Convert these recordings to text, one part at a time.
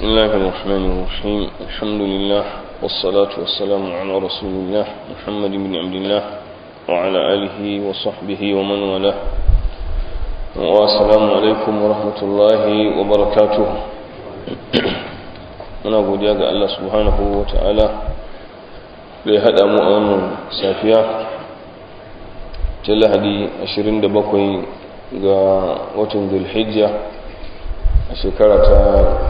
بسم الله الرحمن الرحيم الحمد لله والصلاة والسلام على رسول الله محمد بن عبد الله وعلى آله وصحبه ومن والاه والسلام عليكم ورحمة الله وبركاته muna godiya ga Allah subhanahu wa ta'ala da ya haɗa mu a wannan safiya ta lahadi 27 ga watan zulhijja a shekara ta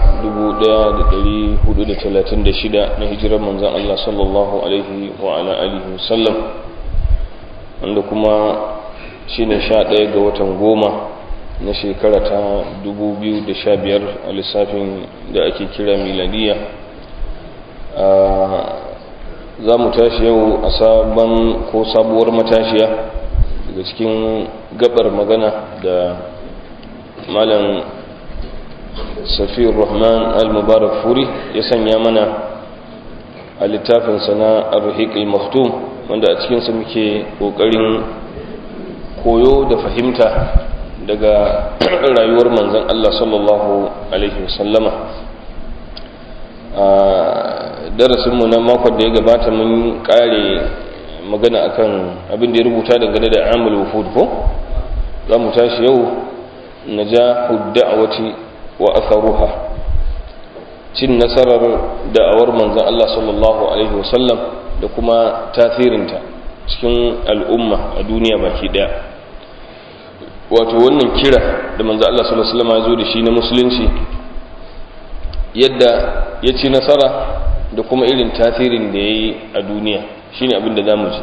1436 na hijirar manzan Allah sallallahu alaihi wa ala alihi wasallam wanda kuma shi ne 11 ga watan goma na shekara ta 2015 a lissafin da ake kira miladiya za mu tashi yau a sabon ko sabuwar matashiya daga cikin gabar magana da malam safiyar rahman al-mubarak furi ya sanya mana a littafinsa na arhik al-maktum wanda a cikinsa muke ƙoƙarin koyo da fahimta daga rayuwar manzan Allah sallallahu Alaihi wasallama a darasinmu na makon da ya gabata mun kare magana akan abin da ya rubuta dangane da amul wufud ko za mu tashi yau na ja hudda'awati wa atharuha cin nasarar da'awar manzan Allah sallallahu Alaihi wasallam da kuma tasirinta cikin al'umma a duniya baki daya wato wannan kira da manzo Allah sallallahu alaihi wasallam ya zo da shi na musulunci yadda ya ci nasara da kuma irin tasirin da yayi a duniya shine abin da zamu ji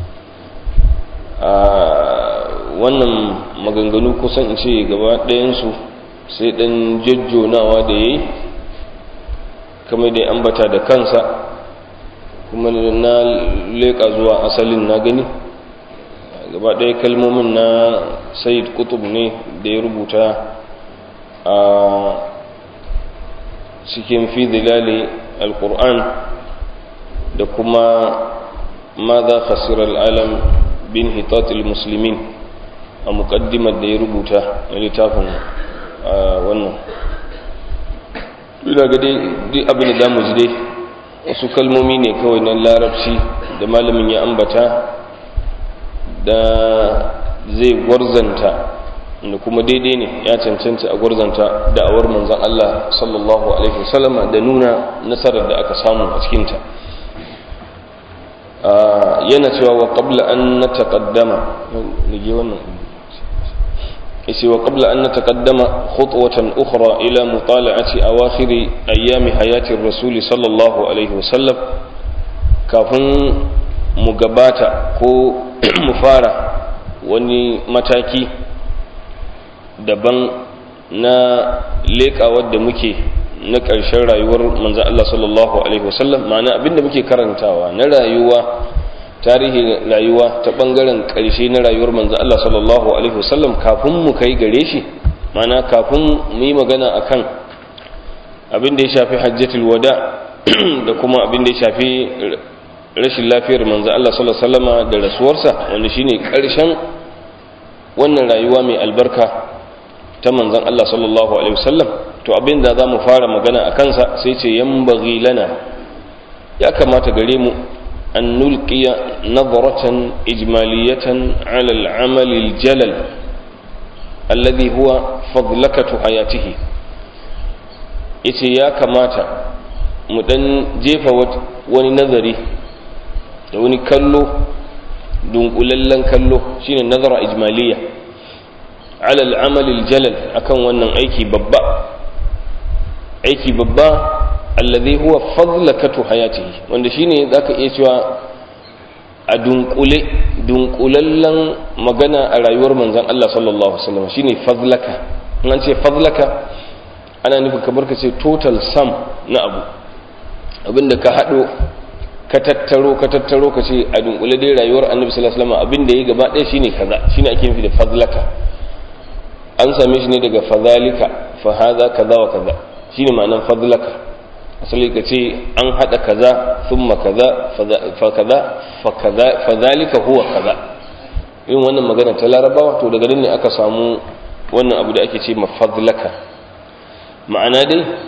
a wannan maganganu kusan in ce gaba ɗayan su sai dan jajjonawa da yayi kamar da ambata da kansa kuma na leƙa zuwa asalin na gani gaba ɗaya kalmomin na sayid kutub ne da ya rubuta a cikin fi zilali alkur'an da kuma ma za khasirar alam bin hitatul musulmin a mukaddimar da ya rubuta na littafin wannan ina ga dai abin da damu ji dai wasu kalmomi ne kawai na larabci da malamin ya ambata da zai gwarzanta da kuma daidai ne ya cancanta a gwarzanta da'awar manzan Allah sallallahu alaihi wasallama da nuna nasarar da aka samu a cikinta yana cewa wa qabla an nataqaddama nige wannan yace wa qabla an nataqaddama khutwatan ukhra ila mutala'ati awakhir ayyami hayati ar-rasul sallallahu alaihi wasallam kafin mu gabata ko mu fara wani mataki daban na leƙawar da muke na ƙarshen rayuwar manzan Allah sallallahu Alaihi wasallam ma'ana abinda muke karantawa na rayuwa tarihin rayuwa ta ɓangaren ƙarshe na rayuwar manzan Allah sallallahu Alaihi wasallam kafin mu kai gare shi ma'ana kafin mu yi magana akan abin da ya shafi hajjatul wada da kuma abin da ya shafi rashin lafiyar manzo Allah sallallahu alaihi wasallama da rasuwarsa wanda shine karshen wannan rayuwa mai albarka ta manzon Allah sallallahu alaihi wasallam to abin da zamu fara magana a kansa sai ce yanbaghi lana ya kamata gare mu an nulqiya nadratan ijmaliyatan ala al-amal al-jalal alladhi huwa fadlakatu hayatihi yace ya kamata mu dan jefa wani nazari da wani kallo dunkulallen kallo shine nazara ijmaliya ala al'amal jalal akan wannan aiki babba aiki babba alladhi huwa fadlakatu hayatihi wanda shine zaka iya cewa a dunkule dunkulallen magana a rayuwar manzon Allah sallallahu alaihi wasallam shine fadlaka an ce fadlaka ana nufin kamar ka ce total sum na abu abinda ka hado ka tattaro ka tattaro ka ce a dunkule dai rayuwar annabi sallallahu alaihi wasallam abin da yayi gaba ɗaya shine kaza shine ake nufi da fadlaka an same shi ne daga fadhalika fa hadha kaza wa kaza shine ma'anar fadlaka asali ka ce an hada kaza thumma kaza fa kaza fa kaza fadhalika huwa kaza yin wannan magana ta larabawa to daga nan ne aka samu wannan abu da ake ce mafadlaka ma'ana dai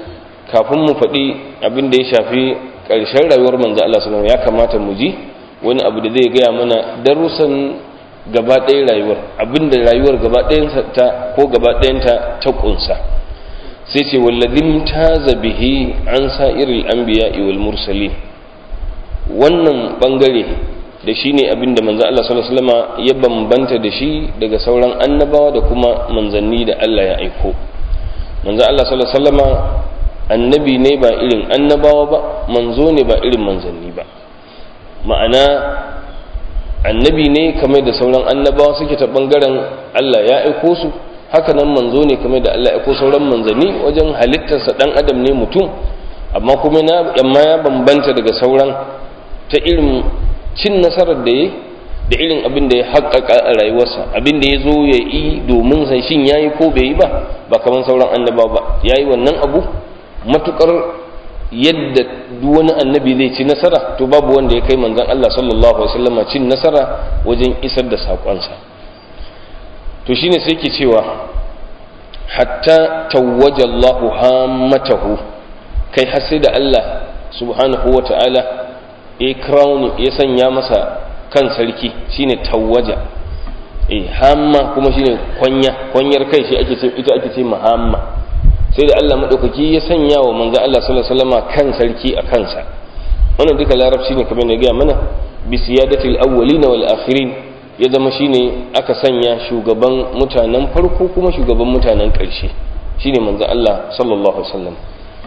kafin mu faɗi abin da ya shafi ƙarshen rayuwar manzo Allah sallallahu ya kamata mu ji wani abu da zai gaya mana darussan gaba ɗaya rayuwar abin da rayuwar gaba ta ko gaba ɗayanta ta ƙunsa sai ce walladin taza bihi an sa'iril anbiya wal mursalin wannan bangare da shi ne abin da manzo Allah sallallahu alaihi wasallam ya bambanta da shi daga sauran annabawa da kuma manzanni da Allah ya aiko manzo Allah sallallahu alaihi wasallam annabi ne ba irin annabawa ba manzo ne ba irin manzanni ba ma'ana annabi ne kamar da sauran annabawa suke ta bangaren Allah ya aiko su haka nan manzo ne kamar da Allah ya aiko sauran manzanni wajen halittarsa dan adam ne mutum amma kuma na amma ya bambanta daga sauran ta irin cin nasarar da ya da irin abin da ya haƙaƙa a rayuwarsa abin da ya zo ya yi domin sai shin ya yi ko bai yi ba ba kamar sauran annabawa ba ya yi wannan abu matukar yadda duk wani annabi zai ci nasara to babu wanda ya kai manzon Allah sallallahu alaihi wasallam cin nasara wajen isar da sakonsa to shine sai ke cewa hatta tawwaja Allah hammatahu kai har sai da Allah subhanahu wata'ala ya crown ya sanya masa kan sarki shine tawwaja eh hamma kuma shine kwanya kwanyar kai shi ake ce ita ake ce mahamma sai da Allah maɗaukaki ya sanya wa manzo Allah sallallahu alaihi wasallam kan sarki a kansa wannan duka larabci ne kamar ne ga mana bi siyadatil awwalin wal akhirin ya zama shine aka sanya shugaban mutanen farko kuma shugaban mutanen ƙarshe shine manzo Allah sallallahu alaihi wasallam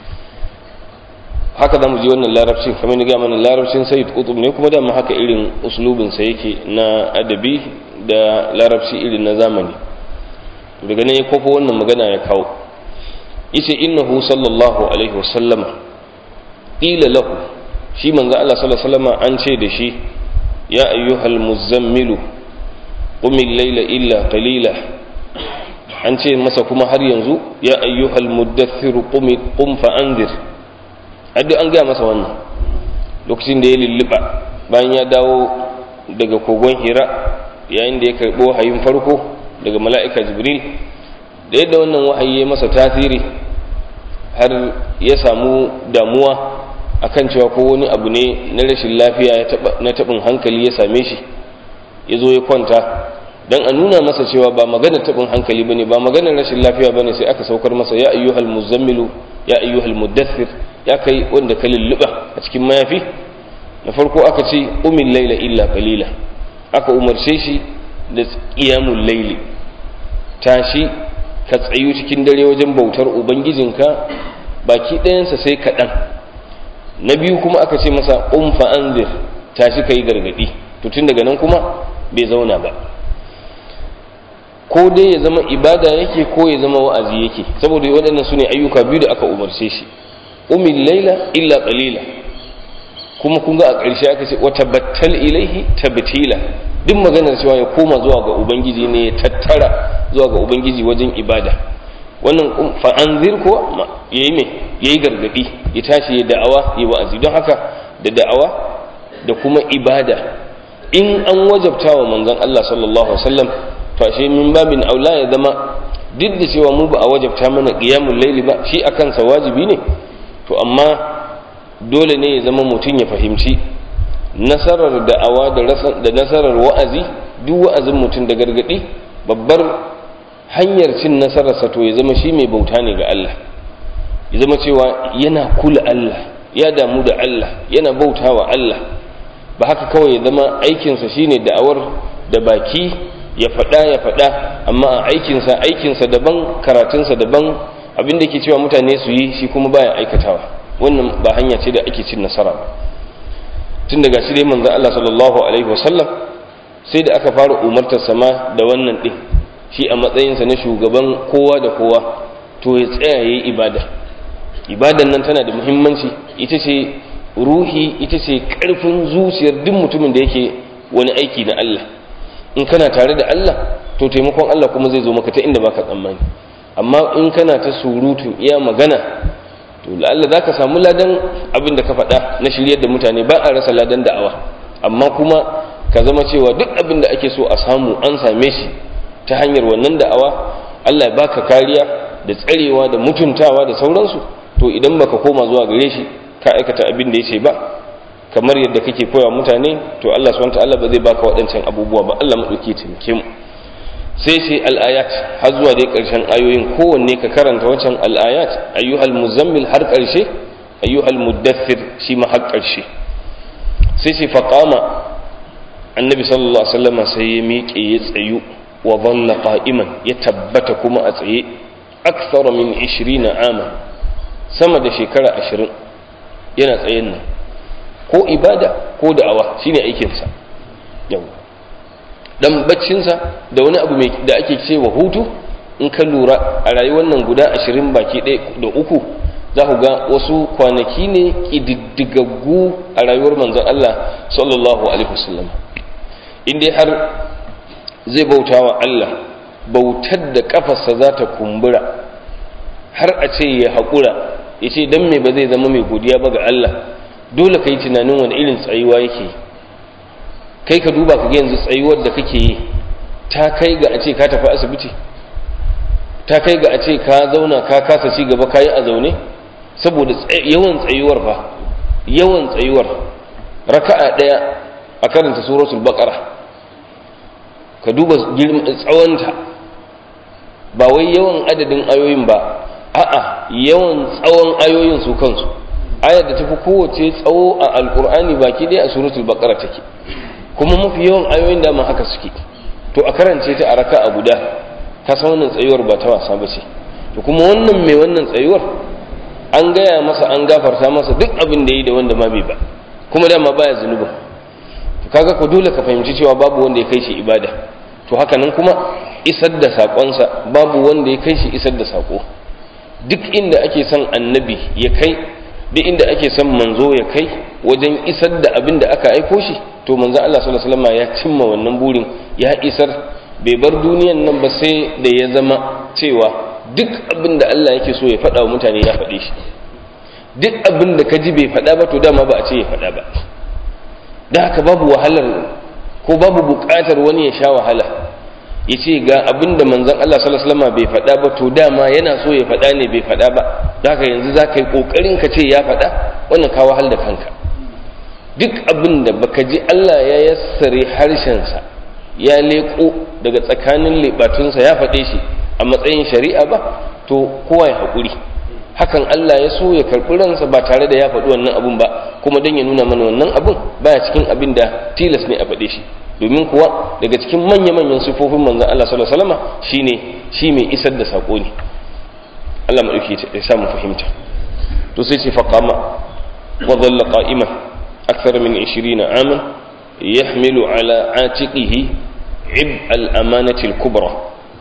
haka zamu ji wannan larabcin kamar ne ga mana larabcin sayyid qutb ne kuma da haka irin uslubin sa yake na adabi da larabci irin na zamani daga nan ya kofo wannan magana ya kawo yace innahu sallallahu alaihi wasallama qila lahu shi manzo Allah sallallahu alaihi wasallama an ce da shi ya ayyuhal muzammilu qum al-layla illa qalila an ce masa kuma har yanzu ya ayyuhal muddaththir qum qum fa anzir addu an ga masa wannan lokacin da ya lulluba bayan ya dawo daga kogon hira yayin da ya karbo hayin farko daga mala'ika jibril da yadda wannan wahayi ya masa tasiri har ya samu damuwa akan cewa ko wani abu ne na rashin lafiya na taɓin hankali ya same shi ya zo ya kwanta don a nuna masa cewa ba maganar taɓin hankali ba ne ba maganar rashin lafiya ba ne sai aka saukar masa ya ayyuhal muzammilu ya ayyuhal muddathir ya kai wanda ka lulluɓa a cikin mayafi na farko aka ce umin laila illa qalila aka umarce shi da qiyamul laili tashi ka tsayu cikin dare wajen bautar ubangijinka baki ɗayansa sai kaɗan na biyu kuma aka ce masa umfa anzir tashi ka yi gargaɗi to tun daga nan kuma bai zauna ba ko dai ya zama ibada yake ko ya zama wa'azi yake saboda waɗannan su ne ayyuka biyu da aka umarce shi umin laila illa qalila kuma kun ga a ƙarshe aka ce wata battal ilaihi tabtila duk maganar cewa ya koma zuwa ga ubangiji ne ya tattara zuwa ga ubangiji wajen ibada wannan fa'anzir ko ya yi mai ya yi gargaɗi ya tashi ya da'awa ya wa'azi don haka da da'awa da kuma ibada in an wajabta wa manzon Allah sallallahu alaihi wasallam to ashe min babin aula ya zama duk da cewa mu ba a wajabta mana qiyamul layli ba shi akan sa wajibi ne to amma dole ne ya zama mutum ya fahimci nasarar da'awa da nasarar wa'azi duk wa'azin mutum da gargadi babbar hanyar cin nasararsa to ya zama shi mai bauta ne ga Allah ya zama cewa yana kula Allah ya damu da Allah yana bauta wa Allah ba haka kawai ya zama aikinsa shine da'awar da baki ya faɗa ya faɗa amma a aikinsa aikinsa daban karatunsa daban abin da ke cewa mutane su yi shi kuma baya aikatawa wannan ba hanya ce da ake cin nasara ba tun daga shi dai manzon Allah sallallahu alaihi wasallam sai da aka fara umartar sama da wannan din shi a matsayinsa na shugaban kowa da kowa to ya tsaya yayi ibada ibadan nan tana da muhimmanci ita ce ruhi ita ce karfin zuciyar duk mutumin da yake wani aiki na Allah in kana tare da Allah to taimakon Allah kuma zai zo maka ta inda baka tsammani amma in kana ta surutu iya magana to la'alla za ka samu ladan abin da ka faɗa na shiryar da mutane ba a rasa ladan da'awa amma kuma ka zama cewa duk abin da ake so a samu an same shi ta hanyar wannan da'awa Allah ya baka kariya da tsarewa da mutuntawa da sauransu to idan baka koma zuwa gare shi ka aikata abin da yace ba kamar yadda kake koya mutane to Allah subhanahu wataala ba zai baka waɗancan abubuwa ba Allah madauki taimake mu sai sai al-ayat har zuwa dai ƙarshen ayoyin kowanne ka karanta wancan al-ayat ayyuhal muzammil har ƙarshe ayyuhal muddathir shi ma har ƙarshe sai sai faqama annabi sallallahu alaihi wasallam sai ya miƙe ya tsayu wa dhalla qa'iman ya tabbata kuma a tsaye akthar min 20 ama sama da shekara 20 yana tsayen nan ko ibada ko da'awa shine aikin sa yau dan baccin sa da wani abu mai da ake cewa hutu in ka lura a rayuwar nan guda 20 baki ɗaya da uku za ku ga wasu kwanaki ne ƙididdigaggu a rayuwar manzon Allah sallallahu alaihi wasallam in dai har zai bauta wa Allah bautar da kafarsa za ta kumbura har a ce ya haƙura ya ce don me ba zai zama mai godiya ba ga Allah dole ka yi tunanin wani irin tsayuwa yake kai ka duba ka ga yanzu tsayuwar da kake yi ta kai ga a ce ka tafi asibiti ta kai ga a ce ka zauna ka kasa ci gaba ka yi a zaune saboda yawan tsayuwar fa yawan tsayuwar raka'a ɗaya a karanta suratul baqara ka duba tsawonta ba wai yawan adadin ayoyin ba a'a yawan tsawon ayoyin su kansu ayar da tafi kowace tsawo a alkur'ani baki ɗaya a suratul baqara take kuma mafi yawan ayoyin da haka suke to a karance ta a raka a guda ka san wannan tsayuwar ba ta wasa ba ce to kuma wannan mai wannan tsayuwar an gaya masa an gafarta masa duk abin da yi da wanda ma bai ba kuma dama baya zunubin kaga ko dole ka fahimci cewa babu wanda ya kai shi ibada to haka nan kuma isar da saƙonsa babu wanda ya kai shi isar da saƙo duk inda ake son annabi ya kai duk inda ake son manzo ya kai wajen isar da abin da aka aiko shi to manzo Allah sallallahu alaihi wasallam ya cimma wannan burin ya isar bai bar duniyan nan ba sai da ya zama cewa duk abin da Allah yake so ya faɗa wa mutane ya faɗe shi duk abin da ka ji bai faɗa ba to dama ba a ce ya faɗa ba da haka babu wahalar ko babu buƙatar wani ya sha wahala ya ce ga abin da manzan Allah sallallahu alaihi wasallam bai faɗa ba to dama yana so ya faɗa ne bai faɗa ba da haka yanzu za ka yi ƙoƙarin ka ce ya faɗa wannan ka wahal da kanka duk abin da baka ji Allah ya yassare harshensa ya leƙo daga tsakanin leɓatunsa ya faɗe shi a matsayin shari'a ba to kowa ya haƙuri hakan Allah ya so ya karɓi ransa ba tare da ya faɗi wannan abun ba kuma don ya nuna mana wannan abun baya cikin abin da tilas ne a faɗe shi domin kuwa daga cikin manya-manyan sifofin manzon Allah sallallahu alaihi wasallam shine shi mai isar da sako ne Allah mu dauke ya samu fahimta to sai ce faqama wa dhalla qa'iman akthar min 20 aman yahmilu ala atiqihi ib al-amanati al-kubra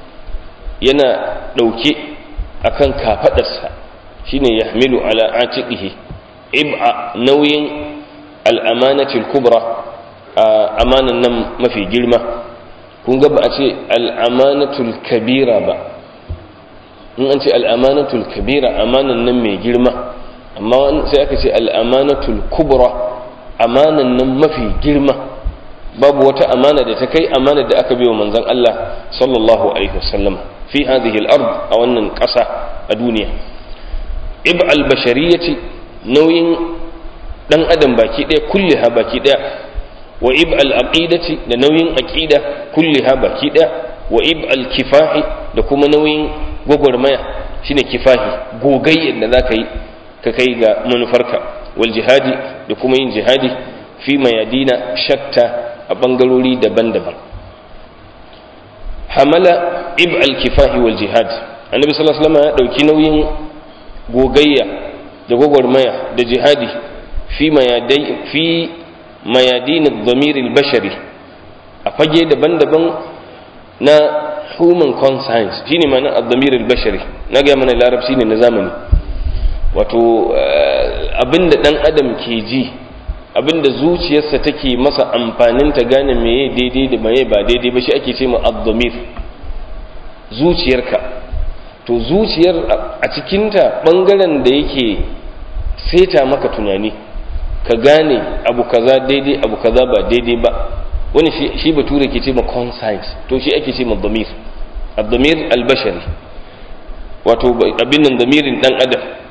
yana dauke akan kafadarsa shine yahmilu ala atiqihi ib'a nauyin al-amanati al-kubra amanan nan mafi girma kun ga ba a ce al-amanatul kabira ba in an ce al-amanatul kabira amanan nan mai girma amma sai aka ce al-amanatul kubra amanan nan mafi girma babu wata amana da ta kai amana da aka biyo manzon Allah sallallahu alaihi wasallam fi hadhihi al-ard a wannan ƙasa a duniya ib al-bashariyati nauyin dan adam baki ɗaya kulliha baki ɗaya wa ib al-aqidati da nauyin aqida kulliha baki ɗaya wa ib al-kifahi da kuma nauyin gwagwarmaya shine kifahi gogayyar da zaka yi ka kai ga manufarka wal jihadi da kuma yin jihadi fi mayadina shatta a bangarori daban-daban hamala ib al-kifahi wal jihad annabi sallallahu alaihi wasallam ya dauki nauyin gogayya da gwagwarmaya da jihadi fi mayadai fi mayadin ad-damir al-bashari a fage daban-daban na human conscience shine ma'anar ad-damir al-bashari na ga mana larabci ne na zamani wato abinda dan adam ke ji abinda zuciyarsa take masa amfanin ta gane meye daidai da meye ba daidai ba shi ake ce ma ad-damir zuciyarka to zuciyar a cikinta bangaren da yake seta maka tunani ka gane abu kaza daidai abu kaza ba daidai ba wani shi bature ke ce ma conscience to shi ake ce ma damir ad-damir al-bashari wato abin nan damirin dan adam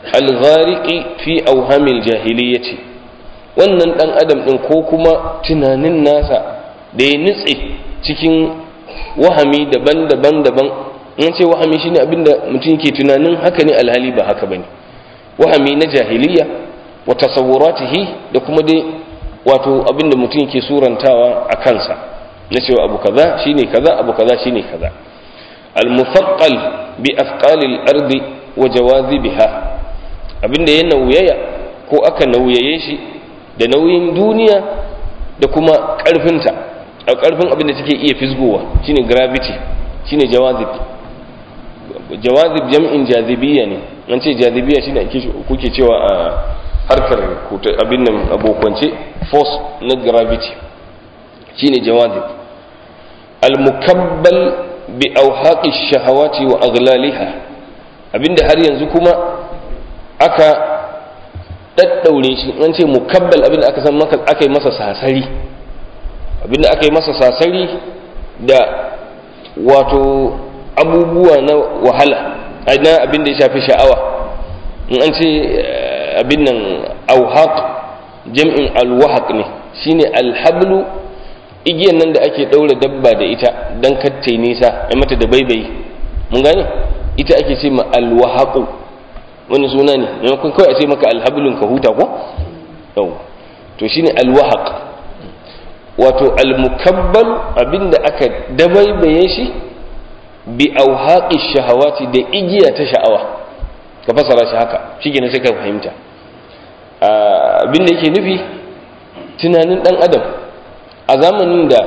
al-ghariqi fi awhamil jahiliyyati wannan dan adam din ko kuma tunanin nasa da ya nutse cikin wahami daban-daban daban in ce wahami shine abinda mutum ke tunanin haka ne alhali ba haka bane wahami na jahiliya wa tasawuratihi da kuma dai wato abinda mutum ke surantawa a kansa na cewa abu kaza shine kaza abu kaza shine kaza al-mufaqqal bi afqalil ardi wa jawazibiha abinda ya nauyaya ko aka nauyaye shi da nauyin duniya da kuma karfinta a karfin abinda take iya fisgowa shine gravity shine jawazib jawazib jam'in jazibiyya ne an ce jazibiyya shine kuke cewa a harkar abin nan abokwance force na gravity shine jawazib al-mukabbal bi awhaqi shahawati wa aghlaliha abinda har yanzu kuma aka daddaure shi an ce mukabbal abinda aka san maka aka yi masa sasari abinda aka yi masa sasari da wato abubuwa na wahala na abinda ya shafi sha'awa in an ce abin nan auhaq jam'in alwahaq ne shine alhablu igiyan nan da ake daura dabba da ita dan kattai nisa ai mata da baibayi mun gane ita ake ce ma alwahaqu wani suna ne maimakon kawai a ce maka alhablun ka huta ko yau to shine alwahaq wato almukabbal abinda aka dabaibaye shi bi auhaqi shahawati da igiya ta sha'awa ka fasara shi haka shi sai ka fahimta abin da yake nufi tunanin dan adam a zamanin da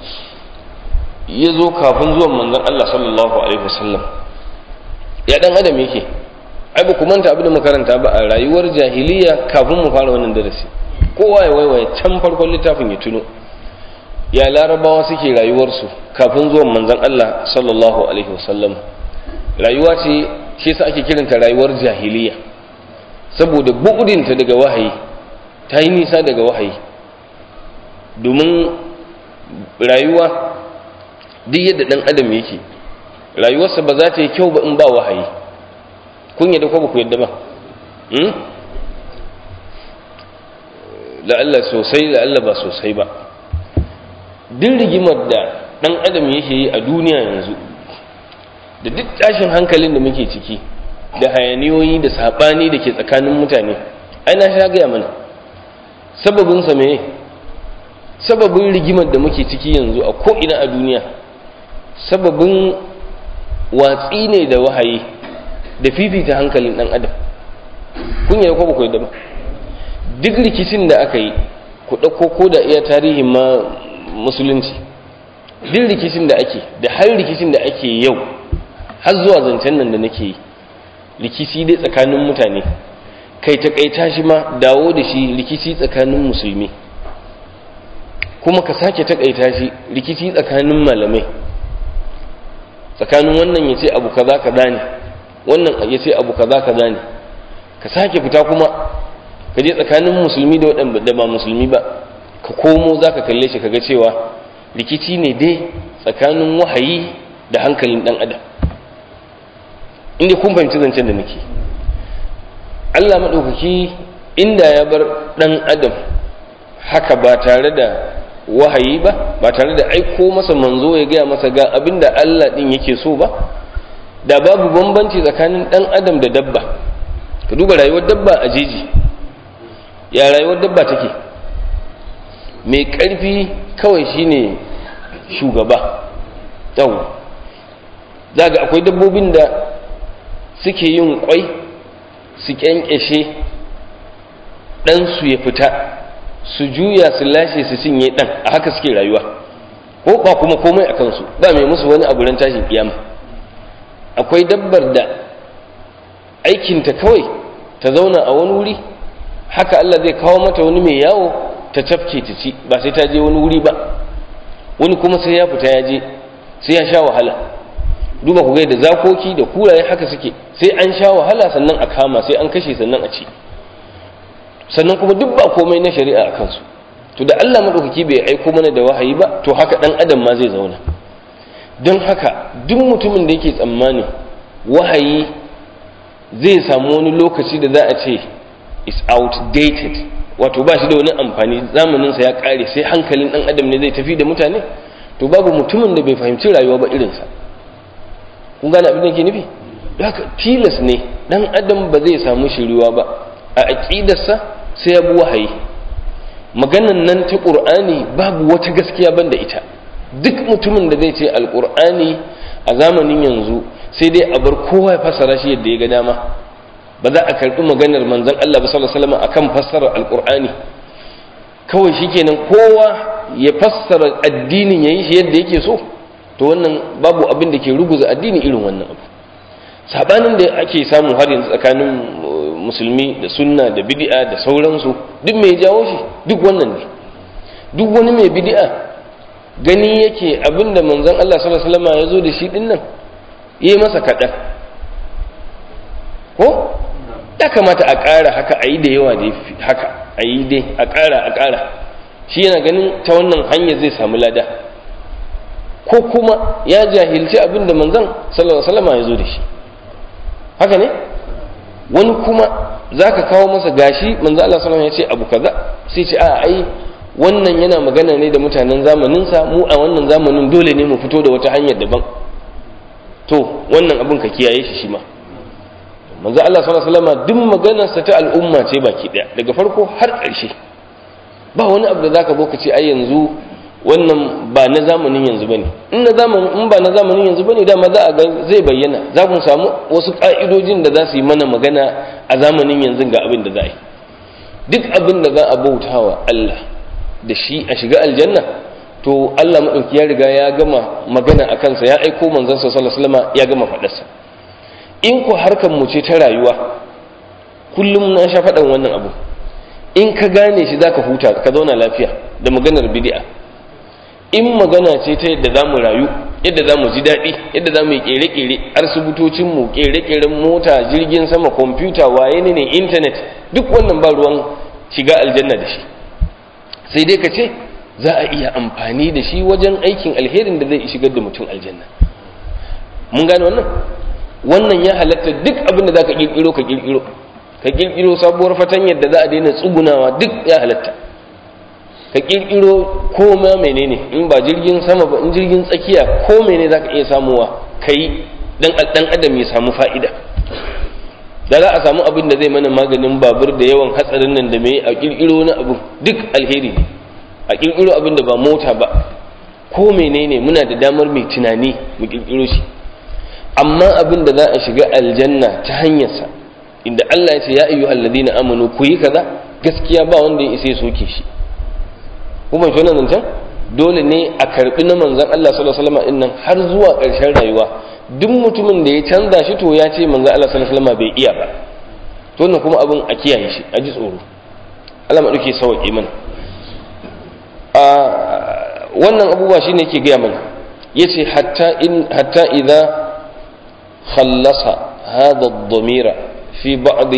ya zo kafin zuwan manzon Allah sallallahu alaihi wasallam ya dan adam yake ai ba ku manta abin da makaranta ba a rayuwar jahiliya kafin mu fara wannan darasi kowa ya waiwaye can farkon littafin ya tuno ya larabawa suke rayuwarsu kafin zuwan manzon Allah sallallahu alaihi wasallam rayuwa ce shi yasa ake kiranta rayuwar jahiliya saboda bu'udinta daga wahayi ta yi nisa daga wahayi domin rayuwa duk yadda ɗan adam yake rayuwarsa ba za ta yi kyau ba in ba wahayi kun yadda ko ba ku yadda ba la'alla sosai la'alla ba sosai ba duk rigimar da ɗan adam yake yi a duniya yanzu da duk tashin hankalin da muke ciki da hayaniyoyi da saɓani da ke tsakanin mutane ai na sha gaya mana sababinsa me sababin rigimar da muke ciki yanzu a ko'ina a duniya sababin watsi ne da wahayi da fifita hankalin ɗan adam kun yi ko ba ku yadda ba duk rikicin da aka yi ku ɗauko ko da iya tarihin ma musulunci duk rikicin da ake da har rikicin da ake yau har zuwa zancen nan da nake yi rikici dai tsakanin mutane kai takaita shi ma dawo da shi rikici tsakanin musulmi kuma ka sake takaita shi rikici tsakanin malamai tsakanin wannan ya ce abu kaza kaza ne wannan ya ce abu kaza kaza ne ka sake fita kuma ka je tsakanin musulmi da waɗanda ba musulmi ba ka komo za ka kalle shi kaga cewa rikici ne dai tsakanin wahayi da hankalin ɗan adam inda kun fahimci zancen da nake Allah maɗaukaki inda ya bar ɗan adam haka ba tare da wahayi ba ba tare da aiko masa manzo ya gaya masa ga abin da Allah ɗin yake so ba da babu bambanci tsakanin ɗan adam da dabba ka duba rayuwar dabba a jeji ya rayuwar dabba take mai ƙarfi kawai shine shugaba yau za ga akwai dabbobin da suke yin kwai su kyankyashe ɗansu ya fita su juya su lashe su cinye ɗan a haka suke rayuwa ko ba kuma komai a kansu ba mai musu wani abu ran tashin kiyama akwai dabbar da aikinta kawai ta zauna a wani wuri haka Allah zai kawo mata wani mai yawo ta tafke ta ci ba sai ta je wani wuri ba wani kuma sai ya fita ya je sai ya sha wahala duba ku ga da zakoki da kuraye haka suke sai an sha wahala sannan a kama sai an kashe sannan a ci sannan kuma duk ba komai na shari'a a kansu to da Allah madaukaki bai aiko mana da wahayi ba to haka dan adam ma zai zauna don haka duk mutumin da yake tsammani wahayi zai samu wani lokaci da za a ce is outdated wato ba shi da wani amfani zamaninsa ya kare sai hankalin dan adam ne zai tafi da mutane to babu mutumin da bai fahimci rayuwa ba irinsa kun gane abin da ke nufi haka tilas ne dan adam ba zai samu shiriwa ba a aqidarsa sai ya bi wahayi maganan nan ta qur'ani babu wata gaskiya banda ita duk mutumin da zai ce alqur'ani a zamanin yanzu sai dai a bar kowa ya fassara shi yadda ya ga dama ba za a karbi maganar manzon Allah ba sallallahu alaihi wasallam akan fassarar alqur'ani kawai shikenan kowa ya fassara addinin yayi shi yadda yake so to wannan babu abin da ke ruguza addini irin wannan abu sabanin da ake samu har yanzu tsakanin musulmi da sunna da bid'a da sauransu duk mai jawo shi duk wannan ne duk wani mai bid'a gani yake abin da manzon Allah sallallahu alaihi wasallam ya zo da shi din nan yi masa kaɗan ko ya kamata a ƙara haka a yi da yawa da haka a yi dai a ƙara a ƙara shi yana ganin ta wannan hanyar zai samu lada ko kuma ya jahilci abin da manzon sallallahu alaihi wasallam ya zo da shi haka ne wani kuma za ka kawo masa gashi manzo Allah sallallahu alaihi wasallam ya ce abu kaza sai ce a ai wannan yana magana ne da mutanen zamaninsa mu a wannan zamanin dole ne mu fito da wata hanyar daban to wannan abin ka kiyaye shi shi ma manzo Allah sallallahu alaihi wasallam duk maganarsa ta al'umma ce baki daya daga farko har ƙarshe ba wani abu da zaka zo ka ce ai yanzu wannan ba na zamanin yanzu bane in na zamanin in ba na zamanin yanzu bane dama za a ga zai bayyana za mu samu wasu ka'idojin da za su yi mana magana a zamanin yanzu ga abin da za a yi duk abin da za a bautawa Allah da shi a shiga aljanna to Allah madauki ya riga ya gama magana a kansa ya aiko manzon sa sallallahu alaihi wasallam ya gama fadarsa in ku harkar mu ce ta rayuwa kullum na sha faɗan wannan abu in ka gane shi zaka huta ka zauna lafiya da maganar bid'a in magana ce ta yadda za mu rayu yadda za mu ji daɗi yadda za mu yi ƙere-ƙere asibitocinmu ƙere-ƙeren mota jirgin sama kwamfuta waye ne intanet duk wannan ba ruwan shiga aljanna da shi sai dai ka ce za a iya amfani da shi wajen aikin alherin da zai shigar da mutum aljanna mun gane wannan wannan ya halatta duk abin da za ka ƙirƙiro ka ƙirƙiro ka ƙirƙiro sabuwar fatanyar da za a daina tsugunawa duk ya halatta ka kirkiro koma menene in ba jirgin sama ba in jirgin tsakiya ko mene za ka iya samuwa ka yi dan adam ya samu fa'ida da za a samu abin da zai mana maganin babur da yawan hatsarin nan da mai a kirkiro na abu duk alheri ne a kirkiro abin da ba mota ba ko menene muna da damar mai tunani mu kirkiro shi amma abin da za a shiga aljanna ta hanyarsa inda Allah ya ce ya ayyuhal ladina amanu ku yi kaza gaskiya ba wanda ya isa ya soke shi kuma shi wannan zancen dole ne a karbi na manzan Allah sallallahu alaihi wasallam nan har zuwa ƙarshen rayuwa duk mutumin da ya canza shi to ya ce manzan Allah sallallahu alaihi wasallam bai iya ba to wannan kuma abin a kiyaye shi a ji tsoro Allah ma dauke sauke mana a wannan abubuwa shine yake gaya mana yace hatta in hatta idza khallasa hadha ad-damira fi ba'd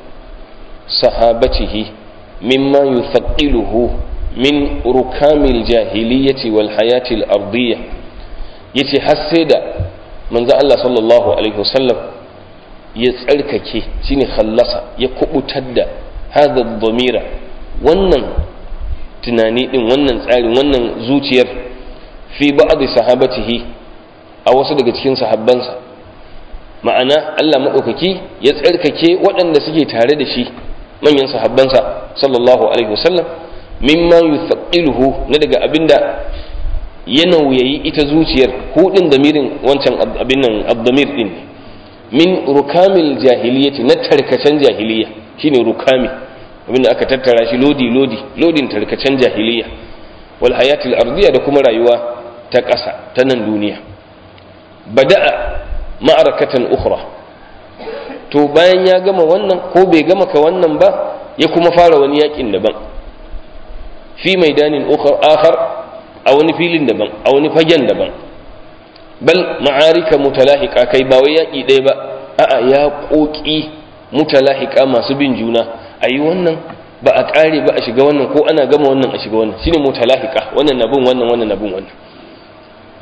sahabatihi mimma yuthaqiluhu min rukamil jahiliyyati wal hayatil ardiyya yace har sai da manzo Allah sallallahu alaihi wasallam ya tsarkake shine khallasa ya kubutar da hadha dhamira wannan tunani din wannan tsarin wannan zuciyar fi ba'd sahabatihi a wasu daga cikin sahabbansa ma'ana Allah madaukaki ya tsarkake waɗanda suke tare da shi manyan sahabbansa sallallahu alaihi wasallam mimma yuthaqiluhu na daga abinda ya nauyayi ita zuciyar hudin damirin wancan abin nan abdamir din min rukamil jahiliyyati na tarkacen jahiliya shine rukami abinda aka tattara shi lodi lodi lodin tarkacen jahiliya wal hayatil ardiya da kuma rayuwa ta ƙasa ta nan duniya bada'a ma'arakatan ukhra to bayan ya gama wannan ko bai gama ka wannan ba ya kuma fara wani yakin daban fi maidanin akhar a wani filin daban a wani fagen daban bal ma'arika mutalahika kai ba wai yaƙi ɗaya ba a'a ya ƙoƙi mutalahika masu bin juna a yi wannan ba a ƙare ba a shiga wannan ko ana gama wannan a shiga wannan shine mutalahika wannan na bin wannan wannan na bin wannan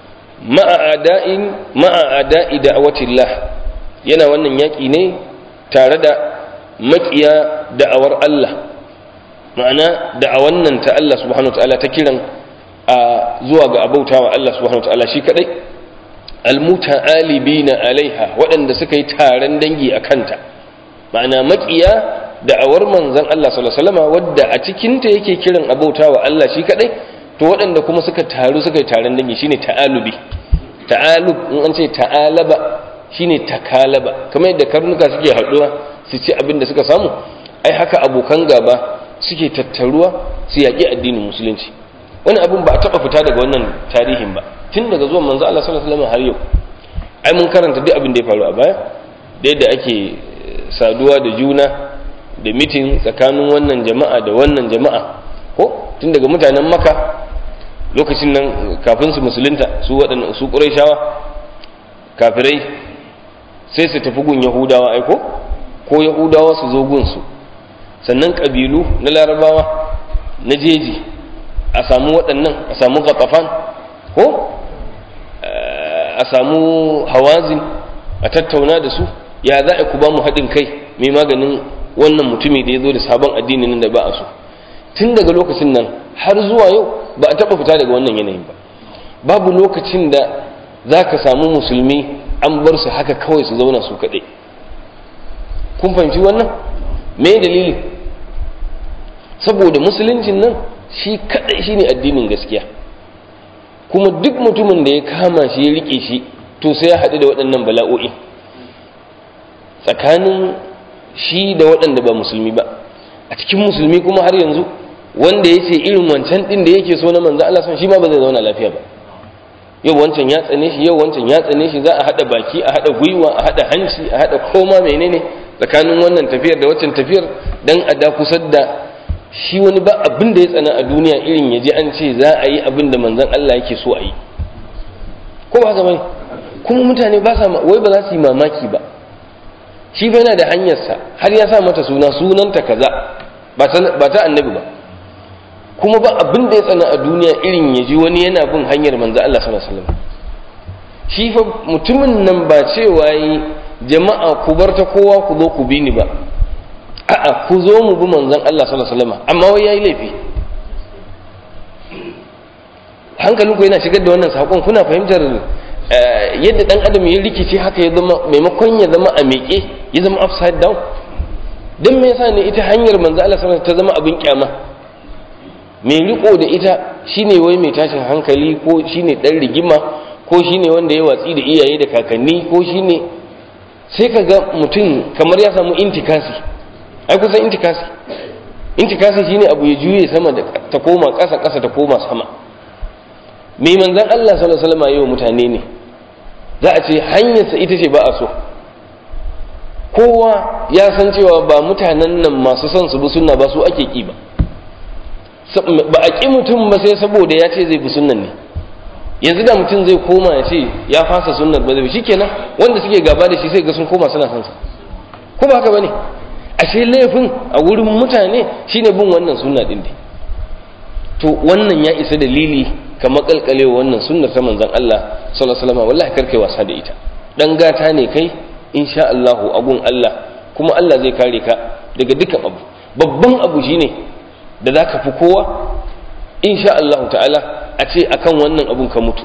ma'a ada'in ma'a ada'i da'awatillah yana wannan yaƙi ne tare da makiya da'awar Allah ma'ana da'awan nan ta Allah subhanahu wataala ta kiran a zuwa ga abautawa Allah subhanahu wataala shi kadai almuta'alibina alaiha waɗanda suka yi taron dangi a kanta ma'ana makiya da'awar manzon Allah sallallahu alaihi wasallam wadda a cikin ta yake kiran abautawa Allah shi kadai to waɗanda kuma suka taru suka yi taron dangi shine ta'alubi ta'alub in an ce ta'alaba shine takalaba kamar yadda karnuka suke haɗuwa su ci abin da suka samu ai haka abokan gaba suke tattaruwa su yaƙi addinin musulunci wani abin ba a taɓa fita daga wannan tarihin ba tun daga zuwan manzo Allah sallallahu alaihi wasallam har yau ai mun karanta duk abin da ya faru a baya da yadda ake saduwa da juna da mitin tsakanin wannan jama'a da wannan jama'a ko tun daga mutanen maka lokacin nan kafin su musulunta su waɗanda su ƙurayshawa kafirai sai su tafi gun yahudawa aiko ko yahudawa su zo gun su sannan ƙabilu na larabawa na jeji a samu waɗannan a samu gatafan ko a samu hawazin a tattauna da su ya za a ku ba mu haɗin kai mai maganin wannan mutumi da ya zo da sabon addini nan da ba a so tun daga lokacin nan har zuwa yau ba a taɓa fita daga wannan yanayin ba babu lokacin da za ka samu musulmi an bar su haka kawai su zauna su kaɗai kun fahimci wannan me dalili saboda musuluncin nan shi kaɗai shi ne addinin gaskiya kuma duk mutumin da ya kama shi ya riƙe shi to sai ya haɗu da waɗannan bala'o'i tsakanin shi da waɗanda ba musulmi ba a cikin musulmi kuma har yanzu wanda ya ce irin wancan ɗin da yake so na manzo Allah son shi ma ba zai zauna lafiya ba yau wancan ya tsane shi yau wancan ya tsane shi za a haɗa baki a haɗa gwiwa a haɗa hanci a haɗa koma menene tsakanin wannan tafiyar da wancan tafiyar dan a da kusar da shi wani ba abin da ya tsana a duniya irin ya ji an ce za a yi abin da manzon Allah yake so a yi ko ba haka bane kuma mutane ba sa wai ba za su yi mamaki ba shi fa yana da hanyarsa har ya sa mata suna sunanta kaza ba ta annabi ba kuma ba abin da ya tsana a duniya irin ya ji wani yana bin hanyar manzo Allah sallallahu alaihi wasallam shi fa mutumin nan ba cewa yi jama'a ku bar ta kowa ku zo ku bi ni ba a'a ku zo mu bi manzon Allah sallallahu alaihi wasallam amma wai yayi laifi hankalinku yana shigar da wannan sakon kuna fahimtar yadda dan adam ya rikice haka ya zama maimakon ya zama a miƙe ya zama upside down don me yasa ne ita hanyar manzo Allah sallallahu ta zama abin kyama mai riko da ita shine wai mai tashin hankali ko shine dan rigima ko shine wanda ya watsi da iyaye da kakanni ko shine sai ka ga mutum kamar ya samu intikasi ai kusan intikasi intikasi shine abu ya juye sama da ta koma ƙasa ƙasa ta koma sama mai manzan Allah sallallahu alaihi wasallam yau mutane ne za a ce hanyarsa ita ce ba a so kowa ya san cewa ba mutanen nan masu son su bi sunna ba su ake ki ba ba a ki mutum ba sai saboda ya ce zai bi sunnan ne yanzu da mutum zai koma ya ce ya fasa sunnar ba zai shi kenan wanda suke gaba da shi sai ga sun koma suna son sa ko ba haka bane ashe laifin a wurin mutane shine bin wannan sunna din dai to wannan ya isa dalili ka makalkale wannan sunnar ta manzon Allah sallallahu alaihi wasallam wallahi karkai wasa da ita dan gata ne kai insha Allah agun Allah kuma Allah zai kare ka daga dukkan abu babban abu shine da zaka fi kowa insha Allah ta'ala a ce akan wannan abun ka mutu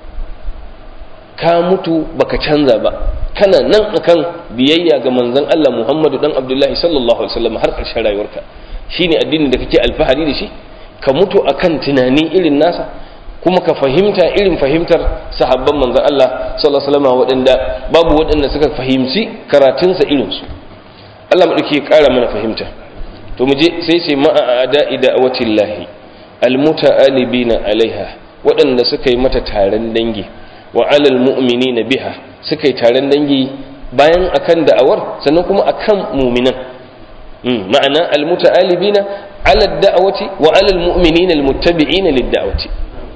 ka mutu baka canza ba kana nan akan biyayya ga manzon Allah Muhammadu dan Abdullahi sallallahu alaihi wasallam har ƙarshen rayuwarka shine addinin da kake alfahari da shi ka mutu akan tunani irin nasa kuma ka fahimta irin fahimtar sahabban manzon Allah sallallahu alaihi wasallam waɗanda babu waɗanda suka fahimci karatunsa irin su Allah madauki ya ƙara mana fahimta to mu je sai ce ma'a ada'i da'awatillahi almuta'alibina alaiha waɗanda suka yi mata taron dangi wa alal mu'minina biha suka yi taron dangi bayan akan da'awar sannan kuma akan mu'minan ma'ana almuta'alibina ala da'awati wa alal mu'minina almuttabi'ina lid-da'wati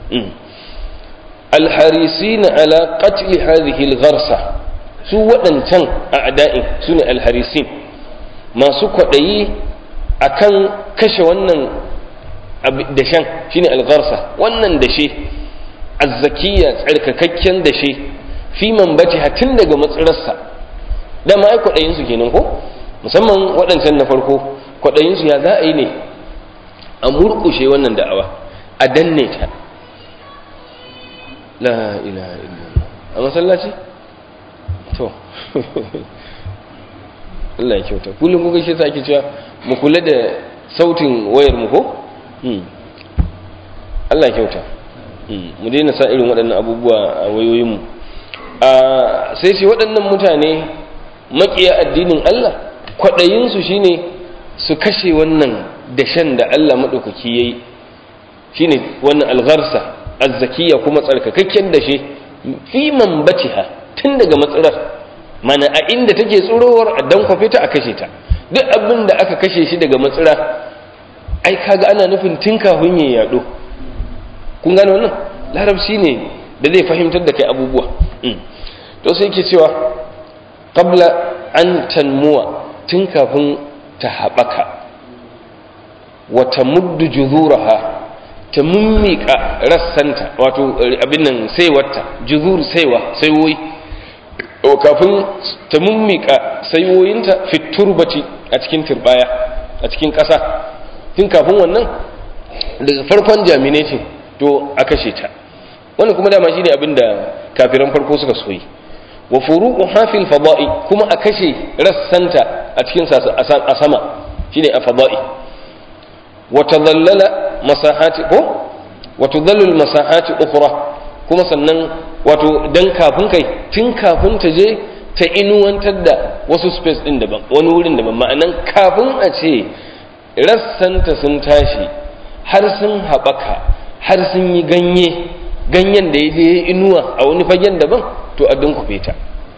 alharisina ala qatl hadhihi algharsa su waɗancan a'da'in sune alharisin masu kwaɗayi akan kashe wannan dashen shine algharsa wannan dashe azzakiya tsarkakakken dashe fi man bace tun daga matsirarsa da ma ai kwaɗayin su kenan ko musamman waɗancan na farko kwaɗayinsu ya za a yi ne a murƙushe wannan da'awa a danne ta la ilaha illallah a masallaci to Allah ya kyauta kullum kuka shi ake cewa mu kula da sautin wayar mu ko Allah ya kyauta mu daina sa irin waɗannan abubuwa a wayoyinmu sai ce waɗannan mutane maƙiya addinin Allah kwaɗayinsu shine su kashe wannan dashen da Allah maɗaukaki ya yi shine wannan algharsa azzakiya kuma tsarkakakken dashe fi man batiha tun daga matsirar mana a inda take tsurowar a dan kwafe ta a kashe ta duk abin da aka kashe shi daga matsira ai kaga ana nufin tun kafin ya yaɗo kun gane wannan larabci ne da zai fahimtar da kai abubuwa to sai ke cewa qabla an tanmuwa tun kafin ta haɓaka wata muddu juzuraha ta mummika rassanta wato abin nan saiwarta juzur saiwa saiwoyi kafin ta mummika saiwoyinta fiturbati a cikin turbaya a cikin ƙasa tun kafin wannan daga farkon jaminating to a kashe ta wannan kuma dama shine abin da kafiran farko suka soyi wa furuqu hafil fada'i kuma a kashe rassanta a cikin a sama shine a fada'i wa tadallala masahati ko wa tudallu masahati ukhra kuma sannan wato dan kafin kai tun kafin ta je ta inuwantar da wasu space din daban wani wurin daban ma'anan kafin a ce rassanta sun tashi har sun haɓaka har sun yi ganye ganyen da ya je inuwa a wani fagen daban to a dunkufe ta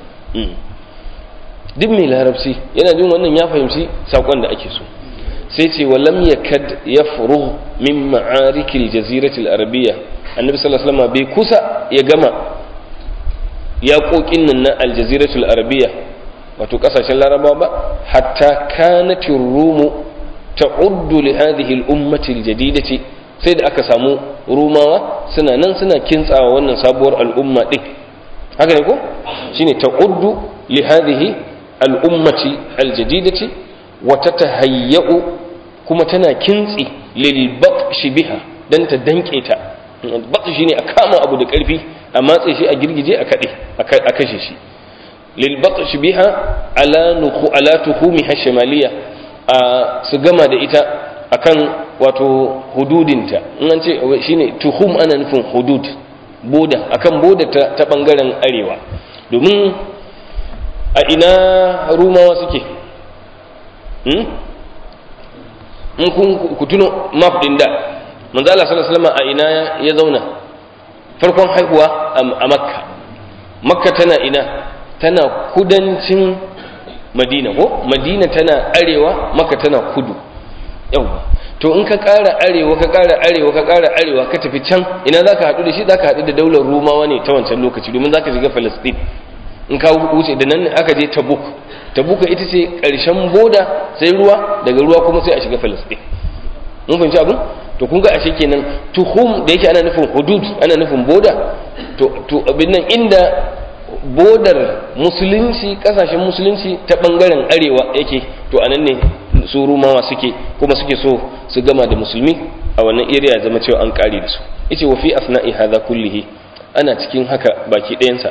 duk mai larabci yana jin wannan ya fahimci saƙon da ake so sai ce wa lam yakad yafrugh min ma'arikil jaziratil arabiyya annabi sallallahu alaihi wasallam bai kusa ya gama yaƙoƙin nan na aljaziratul arabiyya wato ƙasashen larabawa ba hatta kanatir rumu ta'uddu li hadhihi al-ummati al-jadidati sai da aka samu rumawa suna nan suna kintsawa wannan sabuwar al'umma din haka ne ko shine ta'uddu li hadhihi al-ummati al-jadidati wa tatahayya'u kuma tana kintsi lil baqshi biha dan ta danke ta baqshi shine a kama abu da karfi a matse shi a girgije a kade a kashe shi lil baqshi biha ala nuqu ala tuhumiha shamaliya a su gama da ita akan wato hududinta in an ce shine tuhum ana nufin hudud boda akan boda ta, ta bangaren arewa domin a ina rumawa suke hmm? in kun ku tuno map din da manzo Allah sallallahu alaihi wasallam a ina ya zauna farkon haihuwa a makka makka tana ina tana kudancin madina ko madina tana arewa makka tana kudu yawa to in ka ƙara arewa ka ƙara arewa ka ƙara arewa ka tafi can ina za ka haɗu da shi za ka haɗu da daular rumawa ne ta wancan lokaci domin za ka shiga falastin in ka wuce da nan aka je tabuk tabuka ita ce ƙarshen boda sai ruwa daga ruwa kuma sai a shiga falastin mun fahimci abin to kun ga ashe kenan tuhum da yake ana nufin hudud ana nufin boda to to abin nan inda bodar musulunci kasashen musulunci ta bangaren arewa yake to anan ne su rumawa suke kuma suke so su gama da musulmi a wannan area zama cewa an kare da su yace wa fi asna'i hadha kullihi ana cikin haka baki ɗayansa